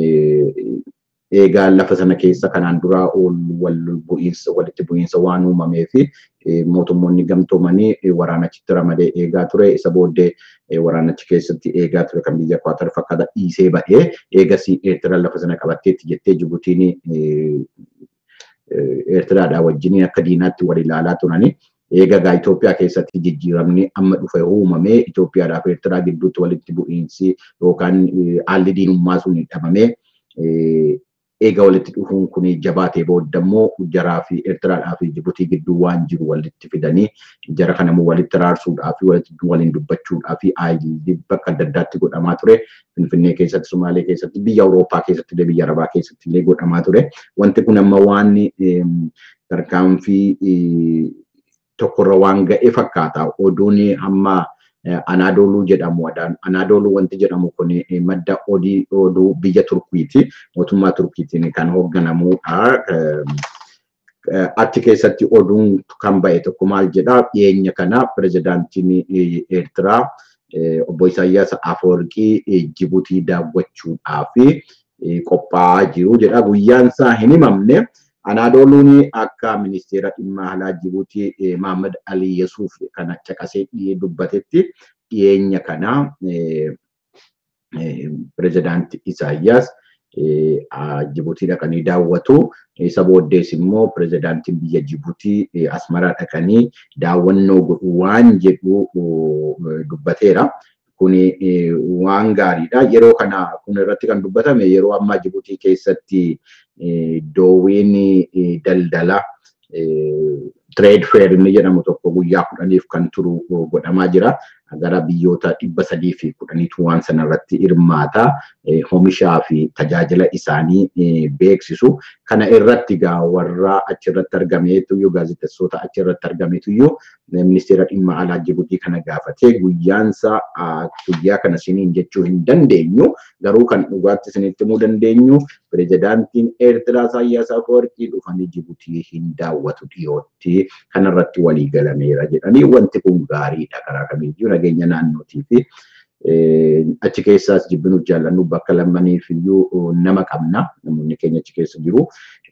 Speaker 1: eegaa lafa sana keessa kanaan dura wal bu'iinsa walitti bu'iinsa waan uumamee fi mootummoonni gamtoomanii waraanachitti ramadee eegaa ture isa booddee waraanachi keessatti eegaa ture kan biyya Kwaatar fakkaata dhiisee ba'ee eegasii Eertiraa lafa sana qabatteetti jettee Jibutiin Eertiraadhaa wajjin akka diinaatti wal ilaalaa turanii. Eega gaa Itoophiyaa keessatti jijjiiramni amma dhufe uumamee Itoophiyaadhaa fi Eertiraa gidduutti walitti bu'iinsi yookaan haalli diinummaa sun dhabamee eega walitti dhufuun kun jabaatee booda immoo jaraa fi Eertiraadhaa fi Jibutii gidduu waan jiru walitti fidanii jara kana immoo walitti raarsuudhaa fi walitti waliin dubbachuudhaa fi haalli bakka adda addaatti godhamaa ture. Finfinnee keessatti, Sumaalee keessatti, biyya Awurooppaa keessatti illee biyya Arabaa keessatti illee godhamaa ture. Wanti kun amma waan tarkaanfii tokkorra waan ga'e fakkaata. Oduun amma Anaadooluu jedhamu. Anaadooluu wanti jedhamu kun madda odii oduu biyya Turkiiti. Mootummaa Turkiitiin kan hoogganamudha. Achi keessatti oduun kan ba'e tokko maal jedhaa dhiyeenya kana pirezidaantiin Eertiraa obbo Isaayyaas Afoorqii Jibutii daawwachuudhaaf qophaa'aa jiru jedha. Guyyaan isaa hin himamne. Anaadooluun akka ministeera dhimma alaa Jibuutii Mahammad Ali Yesuuf kana caqasee dubbatetti dhiyeenya kana pirezidaantii Isaayyaas Jibuutii dhaqanii daawwatu. Isa booddees immoo pirezidaantiin biyya Jibuutii Asmaraa dhaqanii daawwannoo godhu waan jedhu dubbateera. Kuni waan gaariidha. Yeroo kana kun irratti kan dubbatame yeroo ammaa Jibuutii keessatti doowwiin daldala trade fair inni jedhamu tokko guyyaa kudhaniif kan turu godhamaa jira. Gara biyyoota dhibba sadii fi kudhaniitu waan sanarratti hirmaata. Oomishaa fi tajaajila isaanii beeksisu. Kana irratti egaa warra achirratti argameetu gaazexeessota achirratti argameetu ministeera dhimma alaa Jibuutii kana gaafatee guyyaansa guyyaa kana siniin jechuu hin dandeenyu. Garuu kan dhugaatti isinitti himuu dandeenyu pirezidaantiin Eertiraa Isaayyaas Afeworqii dhufanii Jibuutii hin daawwatu dhiyootti kanarratti walii galameera jedhanii wanti kun gaariidha karaa kamiiyyuu nageenya naannootii fi achi keessaas jibbinuu jaallannu bakka lamaniif iyyuu nama qabna namoonni keenya achi keessa jiru.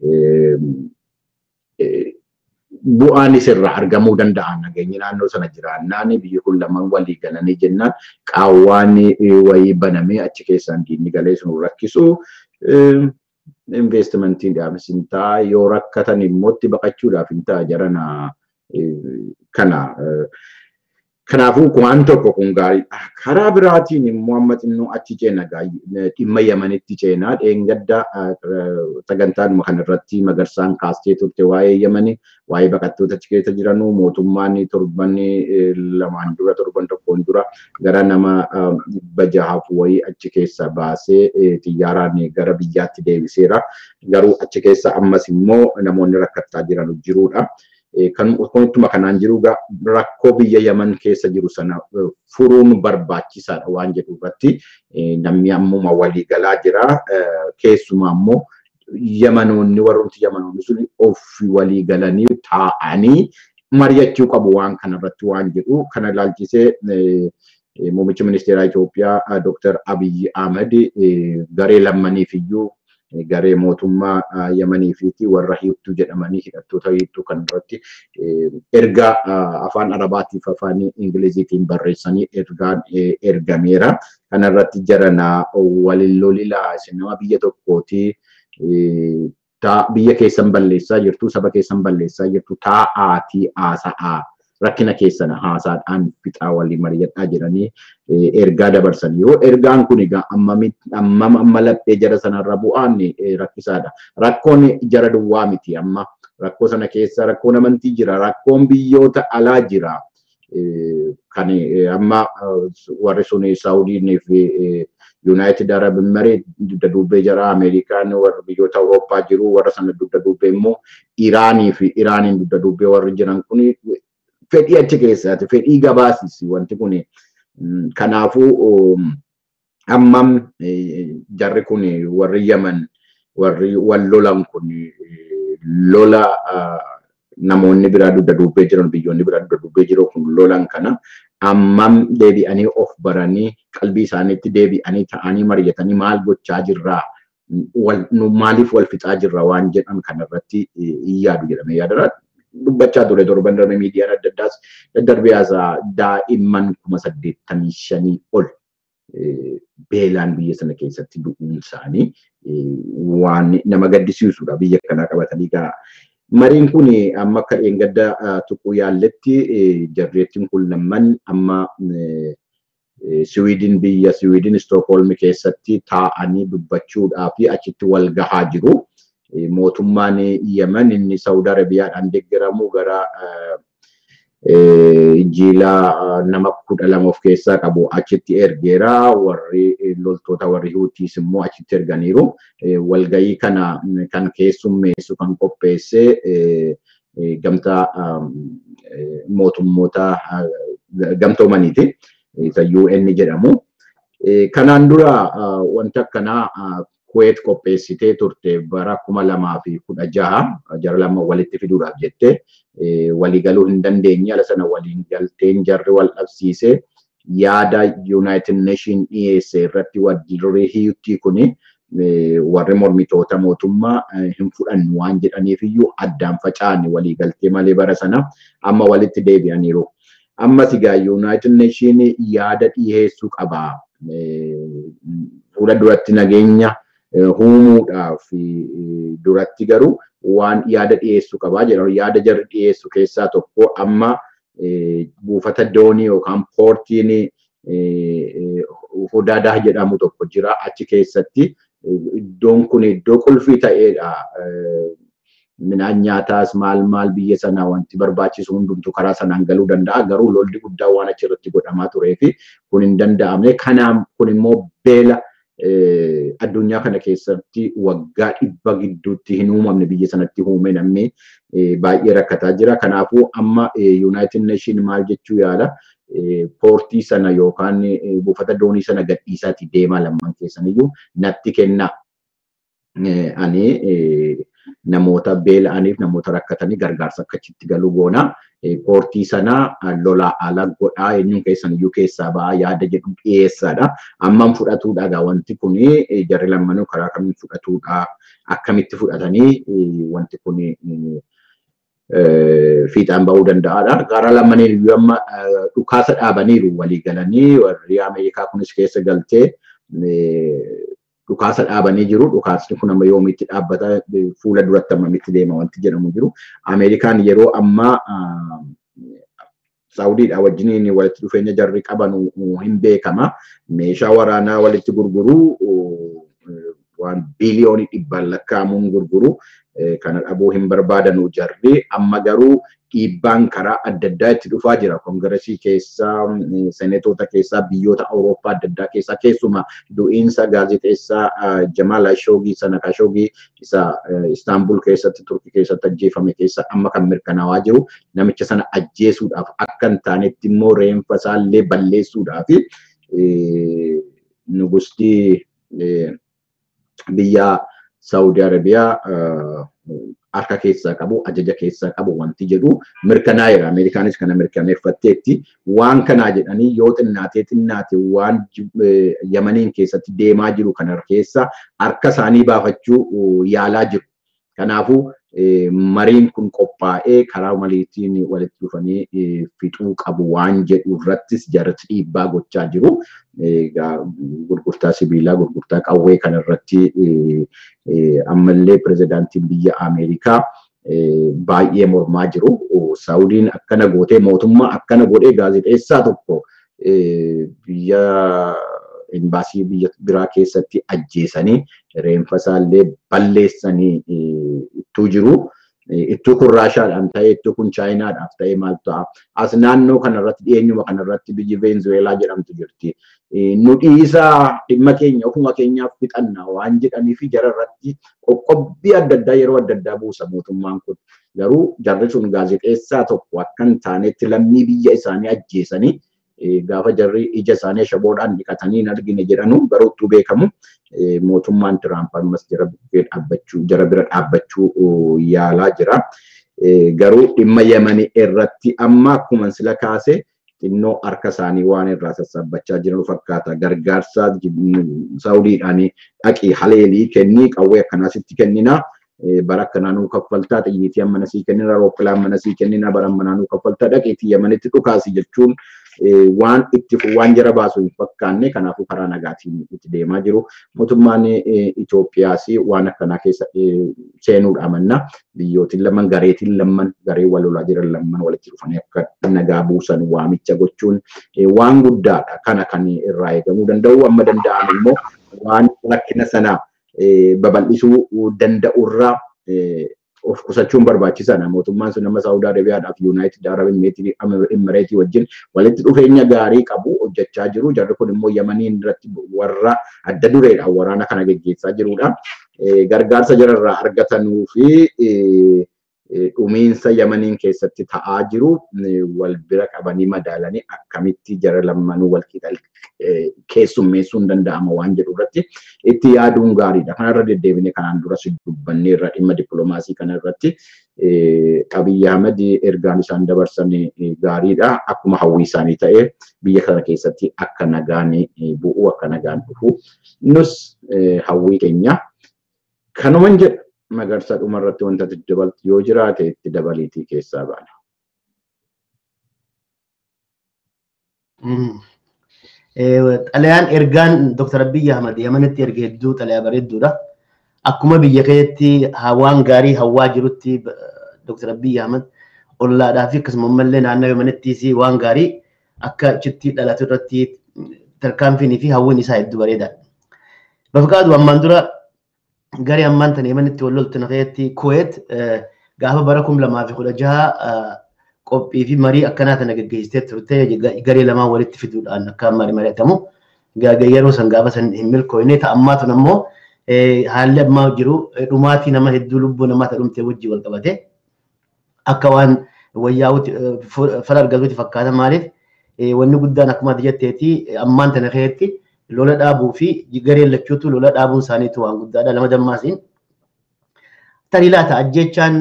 Speaker 1: Bu'aanis irraa argamuu danda'a nageenyi naannoo sana jiraannaan biyyi kun lamaan walii galanii jennaan qaawwaan wayii banamee achi keessaan diinni galee sun rakkisu investimentiin dhaabis hin ta'a yoo rakkatan immoo itti baqachuudhaaf hin ta'a jarana kana Kanaafuu waan tokko kun gaariidha. Karaa biraatiin immoo amma xinnoo achi ceena dhimma Yamanitti ceenaa dheengadda sagantaanuma kanarratti magarsaan kaastee turte waa'ee Yamani waa'ee baqattoota achi keessa jiranuu mootummaan torban lamaan dura torban tokkoon dura gara nama dhibba jahaaf wayii achi keessa baasee xiyyaaraan gara biyyaatti deebiseera. Garuu achi keessa ammas immoo namoonni rakkachaa jiran jiruudha. kan ittuma kanaan jiru rakkoo biyya Yaman keessa jiru sana furuun barbaachisaadha waan jedhu irratti namni ammuma walii galaa jira. Keessumaa immoo Yamanoonni warrooti Yamanoonni sun of walii galanii taa'anii mari'achuu qabu waan kanarratti waan jedhu kana ilaalchisee muummichi ministeeraa Itoophiyaa Dr. Abiyyi Ahmed garee lammaniif iyyuu garee mootummaa Yamanii fi warra hiittuu jedhamanii hidhattoota hiittuu kan irratti ergaa afaan Arabaatiif afaan Ingiliziitiin barreessanii ergaan ergameera. Kana irratti jarana waliin lolilaa isin nama biyya tokkooti biyya keessan balleessaa jirtu saba keessan balleessaa jirtu taa'aatii haasa'aa rakkina keessan haasaadhaan fixaa walii mari'adhaa jedhanii ergaa dabarsan yoo ergaan kun egaa ammam amma laphee jara sanarra bu'aan rakkisaadha. Rakkoon jara duwwaa miti amma rakkoo sana keessa rakkoon amantii jira rakkoon biyyoota alaa jira. Kan amma warri sun Saawudiin fi Yuunaayitid Arab Imereet dugda duubee jara Ameerikaan warra biyyoota Awurooppaa jiru warra sana dugda duubee immoo Iraanii fi Iraaniin dugda duubee warri jiran kun fedhii achi keessaati fedhii gabaasisi wanti kun kanaafuu ammam jarri kun warri yaman warri wal lolan kun lola namoonni biraa dugda duubee jiran biyyoonni biraa dugda duubee jiru kun lolan kana ammam deebi'anii of baranii qalbii isaaniitti deebi'anii ta'anii mari'atanii maal gochaa jirraa maaliif wal fixaa jirra waan jedhan kanarratti yaadu jedhamee yaadara. dubbachaa ture torban darbe miidiyaan adda addaas daddarbee haasaa daa'imman kuma saddeettamii shanii ol beelaan biyya sana keessatti du'uun isaanii waan nama gaddisiisudha biyya kanaa qabatanii gaa. Mariin kun amma akka dheengadda tuquu yaalletti jarreettiin kun lamman amma Siwiidin biyya Siwiidin Stookholmi keessatti taa'anii dubbachuudhaa fi achitti wal gahaa jiru. mootummaan Yemen inni Saudi Arabiyaadhaan deeggaramu gara jiila nama kudha lama of keessaa qabu achitti ergeera warri loltoota warri Huutiis immoo achitti erganiiru. Walgayii kana kan keessummeessu kan qopheesse gamtaa mootummoota gamtoomaniiti. Isa UN jedhamu. Kanaan dura wanti akkanaa Kuweet qopheessitee turte bara kuma lamaa fi kudha jaha jara lama walitti fiduudhaaf jette waliigaluu hin dandeenye ala sana waliin galteen jarri wal dhabsiise yaada United Nation dhiyeesse irratti warri hiitii kuni warri mormitoota mootummaa hin fudhannu waan jedhaniif iyyuu addaan faca'anii walii galtee malee bara sana amma walitti deebi'aniiru. Ammas egaa Yuunaayitid Neeshin yaada dhiyeessuu qaba. Fuula duratti nageenya uumuudhaaf duratti garuu waan yaada dhiyeessuu qabaa jedhamu. Yaada jarri dhiyeessu keessaa tokko amma buufata doonii yookaan poortiin Hudaadaa jedhamu tokko jira. Achi keessatti iddoon kun iddoo qulfii ta'edha. Midhaan nyaataas maal maal biyya sanaa wanti barbaachisu hundumtu karaa sanaan galuu danda'a. Garuu lolli guddaa waan achirratti godhamaa turee fi kun hin danda'amne. Kanaaf kun immoo beela addunyaa kana keessatti waggaa dhibba gidduutti hin uumamne biyya sanatti uume namni baay'ee rakkataa jira. Kanaafuu amma Yuunaayitid Neeshin maal jechuu yaala poortii sana yookaan buufata doonii sana gadhiisaati deemaa lamman keessaniyyuu natti kenna. Ani namoota beela'aniif namoota rakkatanii gargaarsa akka achitti galuu goona. Poortii sana lolaa ala godhaa eenyuun keessaniyyuu keessaa ba'aa yaada jedhu dhiyeessaadha. Amman fudhatuudha egaa wanti kun jarri lammanuu karaa kamiin fudhatuudha akkamitti fudhatanii wanti kun fiixaan ba'uu danda'aadha. Gara lamaniin iyyuu amma dhukaasa dhaabaniiru walii galanii warri Ameerikaa kunis keessa galtee dhukaasa dhaabanii jiru. Dhukaasni kun amma yoomitti dhaabbata fuula duratti ammamitti deema wanti jedhamu jiru. Ameerikaan yeroo ammaa Saawudiidha wajjiniin walitti dhufeenya jarri qaban hin beekama. Meeshaa waraanaa walitti gurguru waan biliyoonii dhibbaan lakkaa'amuun gurguru. Kana dhabuu hin barbaadanu jarri. Amma garuu dhiibbaan karaa adda addaa itti dhufaa jira. Kongiresii keessaa, seneetota keessaa, biyyoota Awurooppaa adda addaa keessaa keessumaa du'iinsa gaazexeessaa Jamaal Ashoogii sana Kashoogii isa Istaanbul keessatti Turkii keessatti ajjeefame keessa amma kan mirkanaawaa jiru namicha sana ajjeesuudhaaf akka hin taanetti immoo reenfa isaallee balleessuudhaaf nugustii biyya Saawudii Arabiyaa harka keessaa qabu, ajaja keessaa qabu wanti jedhu mirkanaa'eera. Ameerikaanis kana mirkaneeffatteetti. Waan kanaa jedhanii yoo xinnaatee xinnaate waan Yamaniin keessatti deemaa jiru kana keessa harka isaanii baafachuu yaalaa jiru. Kanaafuu mariin kun qophaa'ee karaa maliitiin walitti dhufanii fixuu qabu waan jedhu irrattis jarri dhiibbaa gochaa jiru. Gurgurtaa sibiilaa, gurgurtaa qawwee kanarratti ammallee pirezidaantiin biyya Ameerikaa baay'ee mormaa jiru. Saawudiin akkana gootee mootummaa akkana godhee gaazexeessaa tokko biyya imbaasii biyya biraa keessatti ajjeesanii reenfa isaallee balleessanii ittuu jiru. Ittuu kun Raashaadhaan ta'ee ittuu kun Chaayinaadhaaf ta'ee maal ta'a. As naannoo kanarratti dhiyeenyuma kanarratti biyyi Veenzuweelaa jedhamtu jirti. Nu dhiisaa dhimma keenya ofuma keenyaaf fixanna waan jedhanii fi jararratti qoqqobbii adda addaa yeroo adda addaa buusa mootummaan kun. Garuu jarri sun gaazexeessaa tokko akka hin taanetti lammii biyya isaanii ajjeesanii gaafa jarri ija isaanii shaboodhaan dhiqatanii hin argine jedhanu garuu uttuu beekamu mootummaan Tiraamp ammas jara dhaabbachuu jara bira dhaabbachuu yaalaa jira. Garuu dhimma Yemanii irratti amma akkuma sila kaase xinnoo harka isaanii waan irraa sassaabbachaa jiran fakkaata. Gargaarsa Saawudiidhaan dhaqii haleelii kennii qawwee akkanaasitti kennina. bara akkanaa nuu kaffaltaa xiyyiitii amma nasii kennina rooppilaan mana sii kennina bara ammanaa nuu kaffaltaa dhaqiitii yamanitti dhukaasi jechuun waan itti waan jara baasu hin fakkaanne kanaafuu karaa nagaatiin itti deemaa jiru. Mootummaan Itoophiyaas waan akkanaa keessa seenuudha amanna. Biyyootiin lamman gareetiin lamman garee wal lolaa jiran lamman walitti dhufanii akka nagaa buusan waamicha gochuun waan guddaadha. Kana kan irraa eegamuu danda'u amma danda'an immoo waan rakkina sanaa babal'isuu danda'urraa of qusachuun barbaachisaadha. Mootummaan sun nama Saawudii Arabiyaadhaaf Yuunaayitid Arab Imireetii wajjin walitti dhufeenya gaarii qabu hojjechaa jiru. Jarri kun immoo Yamaniin irratti warra adda dureedhaan waraana kana geggeessaa jirudha. Gargaarsa jararraa argatanuu fi dhumiinsa Yamaniin keessatti ta'aa jiru wal bira qabanii madaalanii akkamitti jara lammanuu wal keessummeessuun danda'ama waan jedhu irratti itti yaaduun gaariidha. Kanarra deddeebine kanaan duras dubbanneerra dhimma dippiloomaasii kana irratti Abiyyi Ahmed ergaan isaan dabarsan gaariidha. Akkuma hawwii isaanii ta'e biyya kana keessatti akka nagaan bu'u akka nagaan dhufu nus hawwii keenya kanuman jedha magarsa dhumarratti wanta dabaltu yoo jiraate itti dabaliitii keessaa baana.
Speaker 2: Xalayaan ergaan Dr. Abiyyi Ahmad Yamanitti erge hedduu xalayaa bareedduudha. Akkuma biyya keessatti waan gaarii hawwaa jirutti Dr. Abiyyi Ahmad ollaadhaa fi akkasuma ammallee naannoo Yamanittis waan gaarii akka achitti dhalatu irratti tarkaanfiinii fi hawwiin isaa hedduu bareedaadha. Bafqaadu ammaan dura garee ammaan tana Yamanitti wal loltu nafeetti Kuweet gaafa bara kum lamaa fi kudha jaha qophii fi marii akkanaa tana gaggeessitee turte garee lamaan walitti fiduudhaan akka marii mari'atamu yeroo san gaafa san hin milkooyne ta'ammaa tun ammoo haalli ammaa jiru dhumaatii nama hedduu lubbuu namaa dhumte wajjii wal qabate akka waan wayyaa'uuti fara argatuuti fakkaata maaliif wanni guddaan akkuma ati jetteeti ammaan tana keessatti lola dhaabuu fi gareen lachuutu lola dhaabuun isaaniitu waan guddaadha lama dammaasiin tarii laata ajjechaan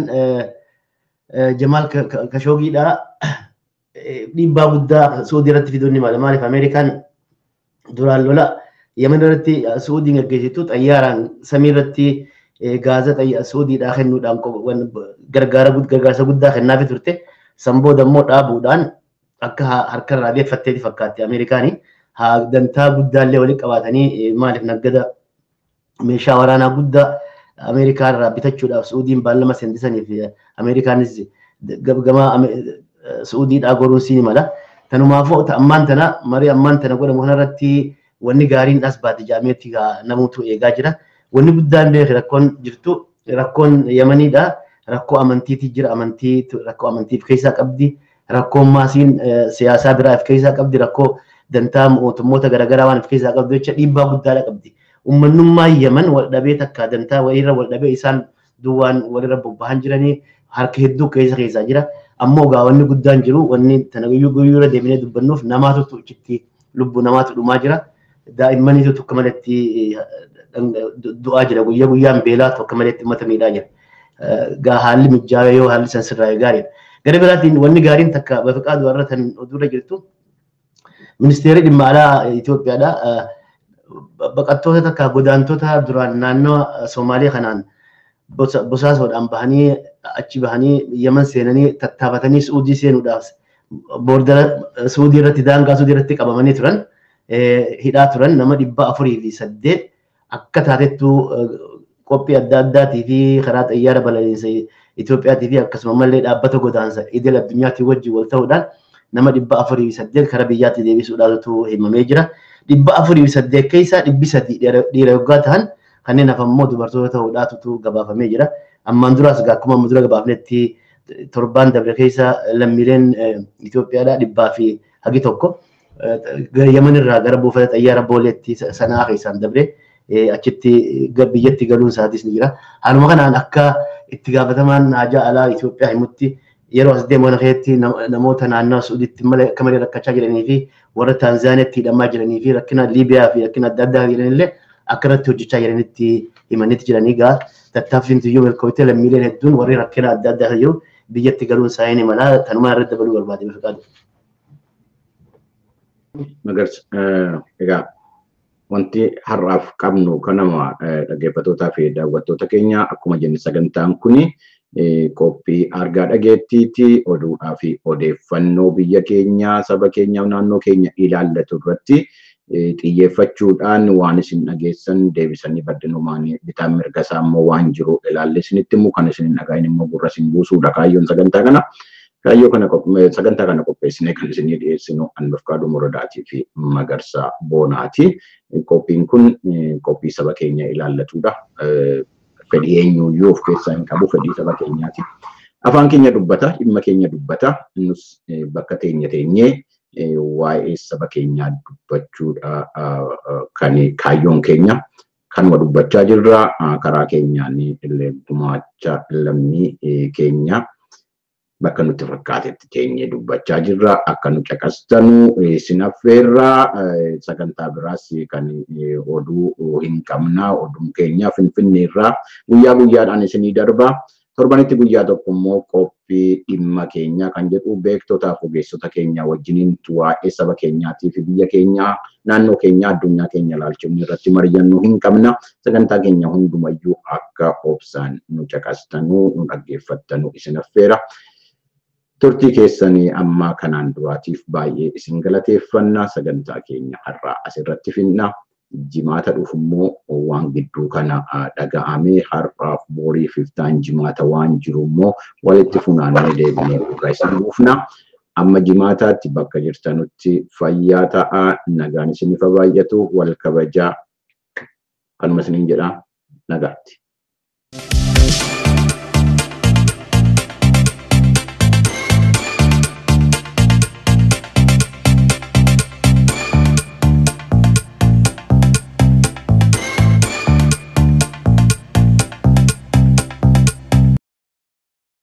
Speaker 2: Jamaal Kashoogiidha dhiibbaa guddaa Suudii irratti fiduun ni mala maaliif Ameerikaan duraan lola Yemen irratti Suudiin gaggeessitu xayyaaraan samii irratti gaaza Suudiidhaa kennuudhaan gargaarsa guddaa kennaafi turte san booda immoo dhaabuudhaan akka harkarraa beeffatteeti fakkaatti Ameerikaanii dantaa guddaallee walitti qabaatanii maaliif naggada meeshaa waraanaa guddaa Ameerikaa irraa bitachuudhaaf Suudiin baallama sendisaniif Ameerikaanis gama Suudiidhaa goruun siin mala. Tanumaafuu ammaan tana marii ammaan tana godhamu kanarratti wanni gaariin as baate jaameetti namuutu eegaa jira. Wanni guddaan beeku rakkoon jirtu rakkoon Yamaniidha. Rakkoo amantiitii jira amantii rakkoo amantiif keessaa qabdi. Rakkoon maasiin siyaasaa biraa of keessaa qabdi. Rakkoo dantaa mootummoota garaagaraa waan of keessaa qabdu jecha dhiibbaa guddaadha qabdi. ummannummaa Yemen wal dhabee takka dantaa walirra wal dhabee isaan duwwaan walirra bobbahan jiranii harka hedduu keessa keessaa jira. Ammoo gaa wanni guddaan jiru wanni tana guyyuu guyyuura deemnee dubbannuuf namaatu achitti lubbuu namaatu dhumaa jira. Daa'immaniitu tokko malatti du'aa jira guyyaa guyyaan beelaa tokko malatti uummata miidhaa jira. Gaa haalli mijaa'ee yoo haalli san sirraa'ee gaariidha. Gara biraatiin wanni gaariin takka bafiqaa du'arra tan oduurra jirtu ministeerri dhimma alaa Itoophiyaadha. baqattoota takka godaantota duraan naannoo Somaaliyaa kanaan bosaasoodhaan bahanii achi bahanii Yemen seenanii tattaafatanii Suudii seenuudhaaf boordara Suudii irratti daangaa Suudii irratti qabamanii turan hidhaa turan nama dhibba afurii fi saddeet akka taatettuu qophii adda addaatii fi karaa xayyaara balaliinsa Itoophiyaatii fi akkasuma mallee dhaabbata godaansa idil addunyaatii wajjin wal ta'uudhaan nama dhibba afurii fi saddeet karaa biyyaatti deebisuudhaatu himamee jira. dhibba afurii fi saddeet keessaa dhibbi sadii dhiira yoggaa ta'an kanneen hafan immoo dubartoota ta'uudhaatu gabaafamee jira. Ammaan duraas akkuma amma dura gabaafnetti torbaan dabre keessa lammiileen Itoophiyaadhaa dhibbaa fi hagi tokko Yemen irraa gara buufata xayyaara booleetti sanaa keessaan dabre achitti biyyatti galuun isaatis ni jira. Haaluma kanaan akka itti gaafatamaan haajaa alaa Itoophiyaa himutti yeroo as deemu kana keessatti namoota naannoo Suuditti akka malee rakkachaa jiranii fi warra Taanzaaniyaatti hidhamaa jiranii fi rakkina Liibiyaa fi rakkina adda addaa jiranillee akka irratti hojjechaa jiranitti himanitti jiranii gaa tattaaffiin tiyyuu milkooftee lammiileen hedduun warri rakkina adda addaa jiru biyyatti galuun isaanii ni mala tanumaa irratti dabaluu barbaade bifa
Speaker 1: Magarsa egaa wanti har'aaf qabnu kanama dhaggeeffattootaa fi daawwattoota keenya akkuma jenne sagantaan kuni qophii argaa dhageettiiti oduudhaa fi odeeffannoo biyya keenya saba keenya naannoo keenya ilaallatu irratti xiyyeeffachuudhaan waan isin dhageessan deebisanii baddinumaan bitaan mirga isaa immoo waan jiru ilaalle isinitti immoo kan isin dhagahin immoo gurra isin buusuudha kaayyoon sagantaa kana. Kaayyoo kana sagantaa kana qopheessinee kan isinii dhiyeessinu Anbafkaaduu Morodaatii fi Magarsaa Boonaati. Qophiin kun qophii saba keenya ilaallatudha. fedhii eenyuyyuu of keessaa hin qabu fedhii saba keenyaati. Afaan keenya dubbata, dhimma keenya dubbata. Nus bakka teenya teenyee waa'ee saba keenyaa dubbachuudha kan kaayyoon keenya. Kanuma dubbachaa jirra karaa keenyaan illee gumaacha lammii keenya bakka nutti fakkaatetti teenyee dubbachaa jirra. Akka nu caqastanu isin affeerraa sagantaa biraas kan oduu hin qabna oduun keenya finfinneerraa guyyaa guyyaadhaan isinii darba. Torbanitti guyyaa tokko immoo qophii dhimma keenyaa kan jedhu beektotaa fi ogeessota keenya wajjiniin waa'ee saba keenyaatii fi biyya keenyaa naannoo keenyaa addunyaa keenya ilaalchuun irratti mari'annuu hin qabna. Sagantaa keenya hundumayyuu akka obsaan nu caqastanuu nu dhaggeeffattanuu isin affeera. Turtii keessanii amma kanaan duraatiif baay'ee isin galateeffanna sagantaa keenya har'aa asirratti finna. Jimaata dhufu immoo waan gidduu kana dhaga'amee har'aaf boriif iftaan jimaata waan jiru immoo walitti funaannee deebinee gurra isin buufna. Amma jimaataatti bakka jirtanutti fayyaa ta'aa nagaan isiniif baay'atu wal kabajaa kanuma isiniin jedhaa nagaatti.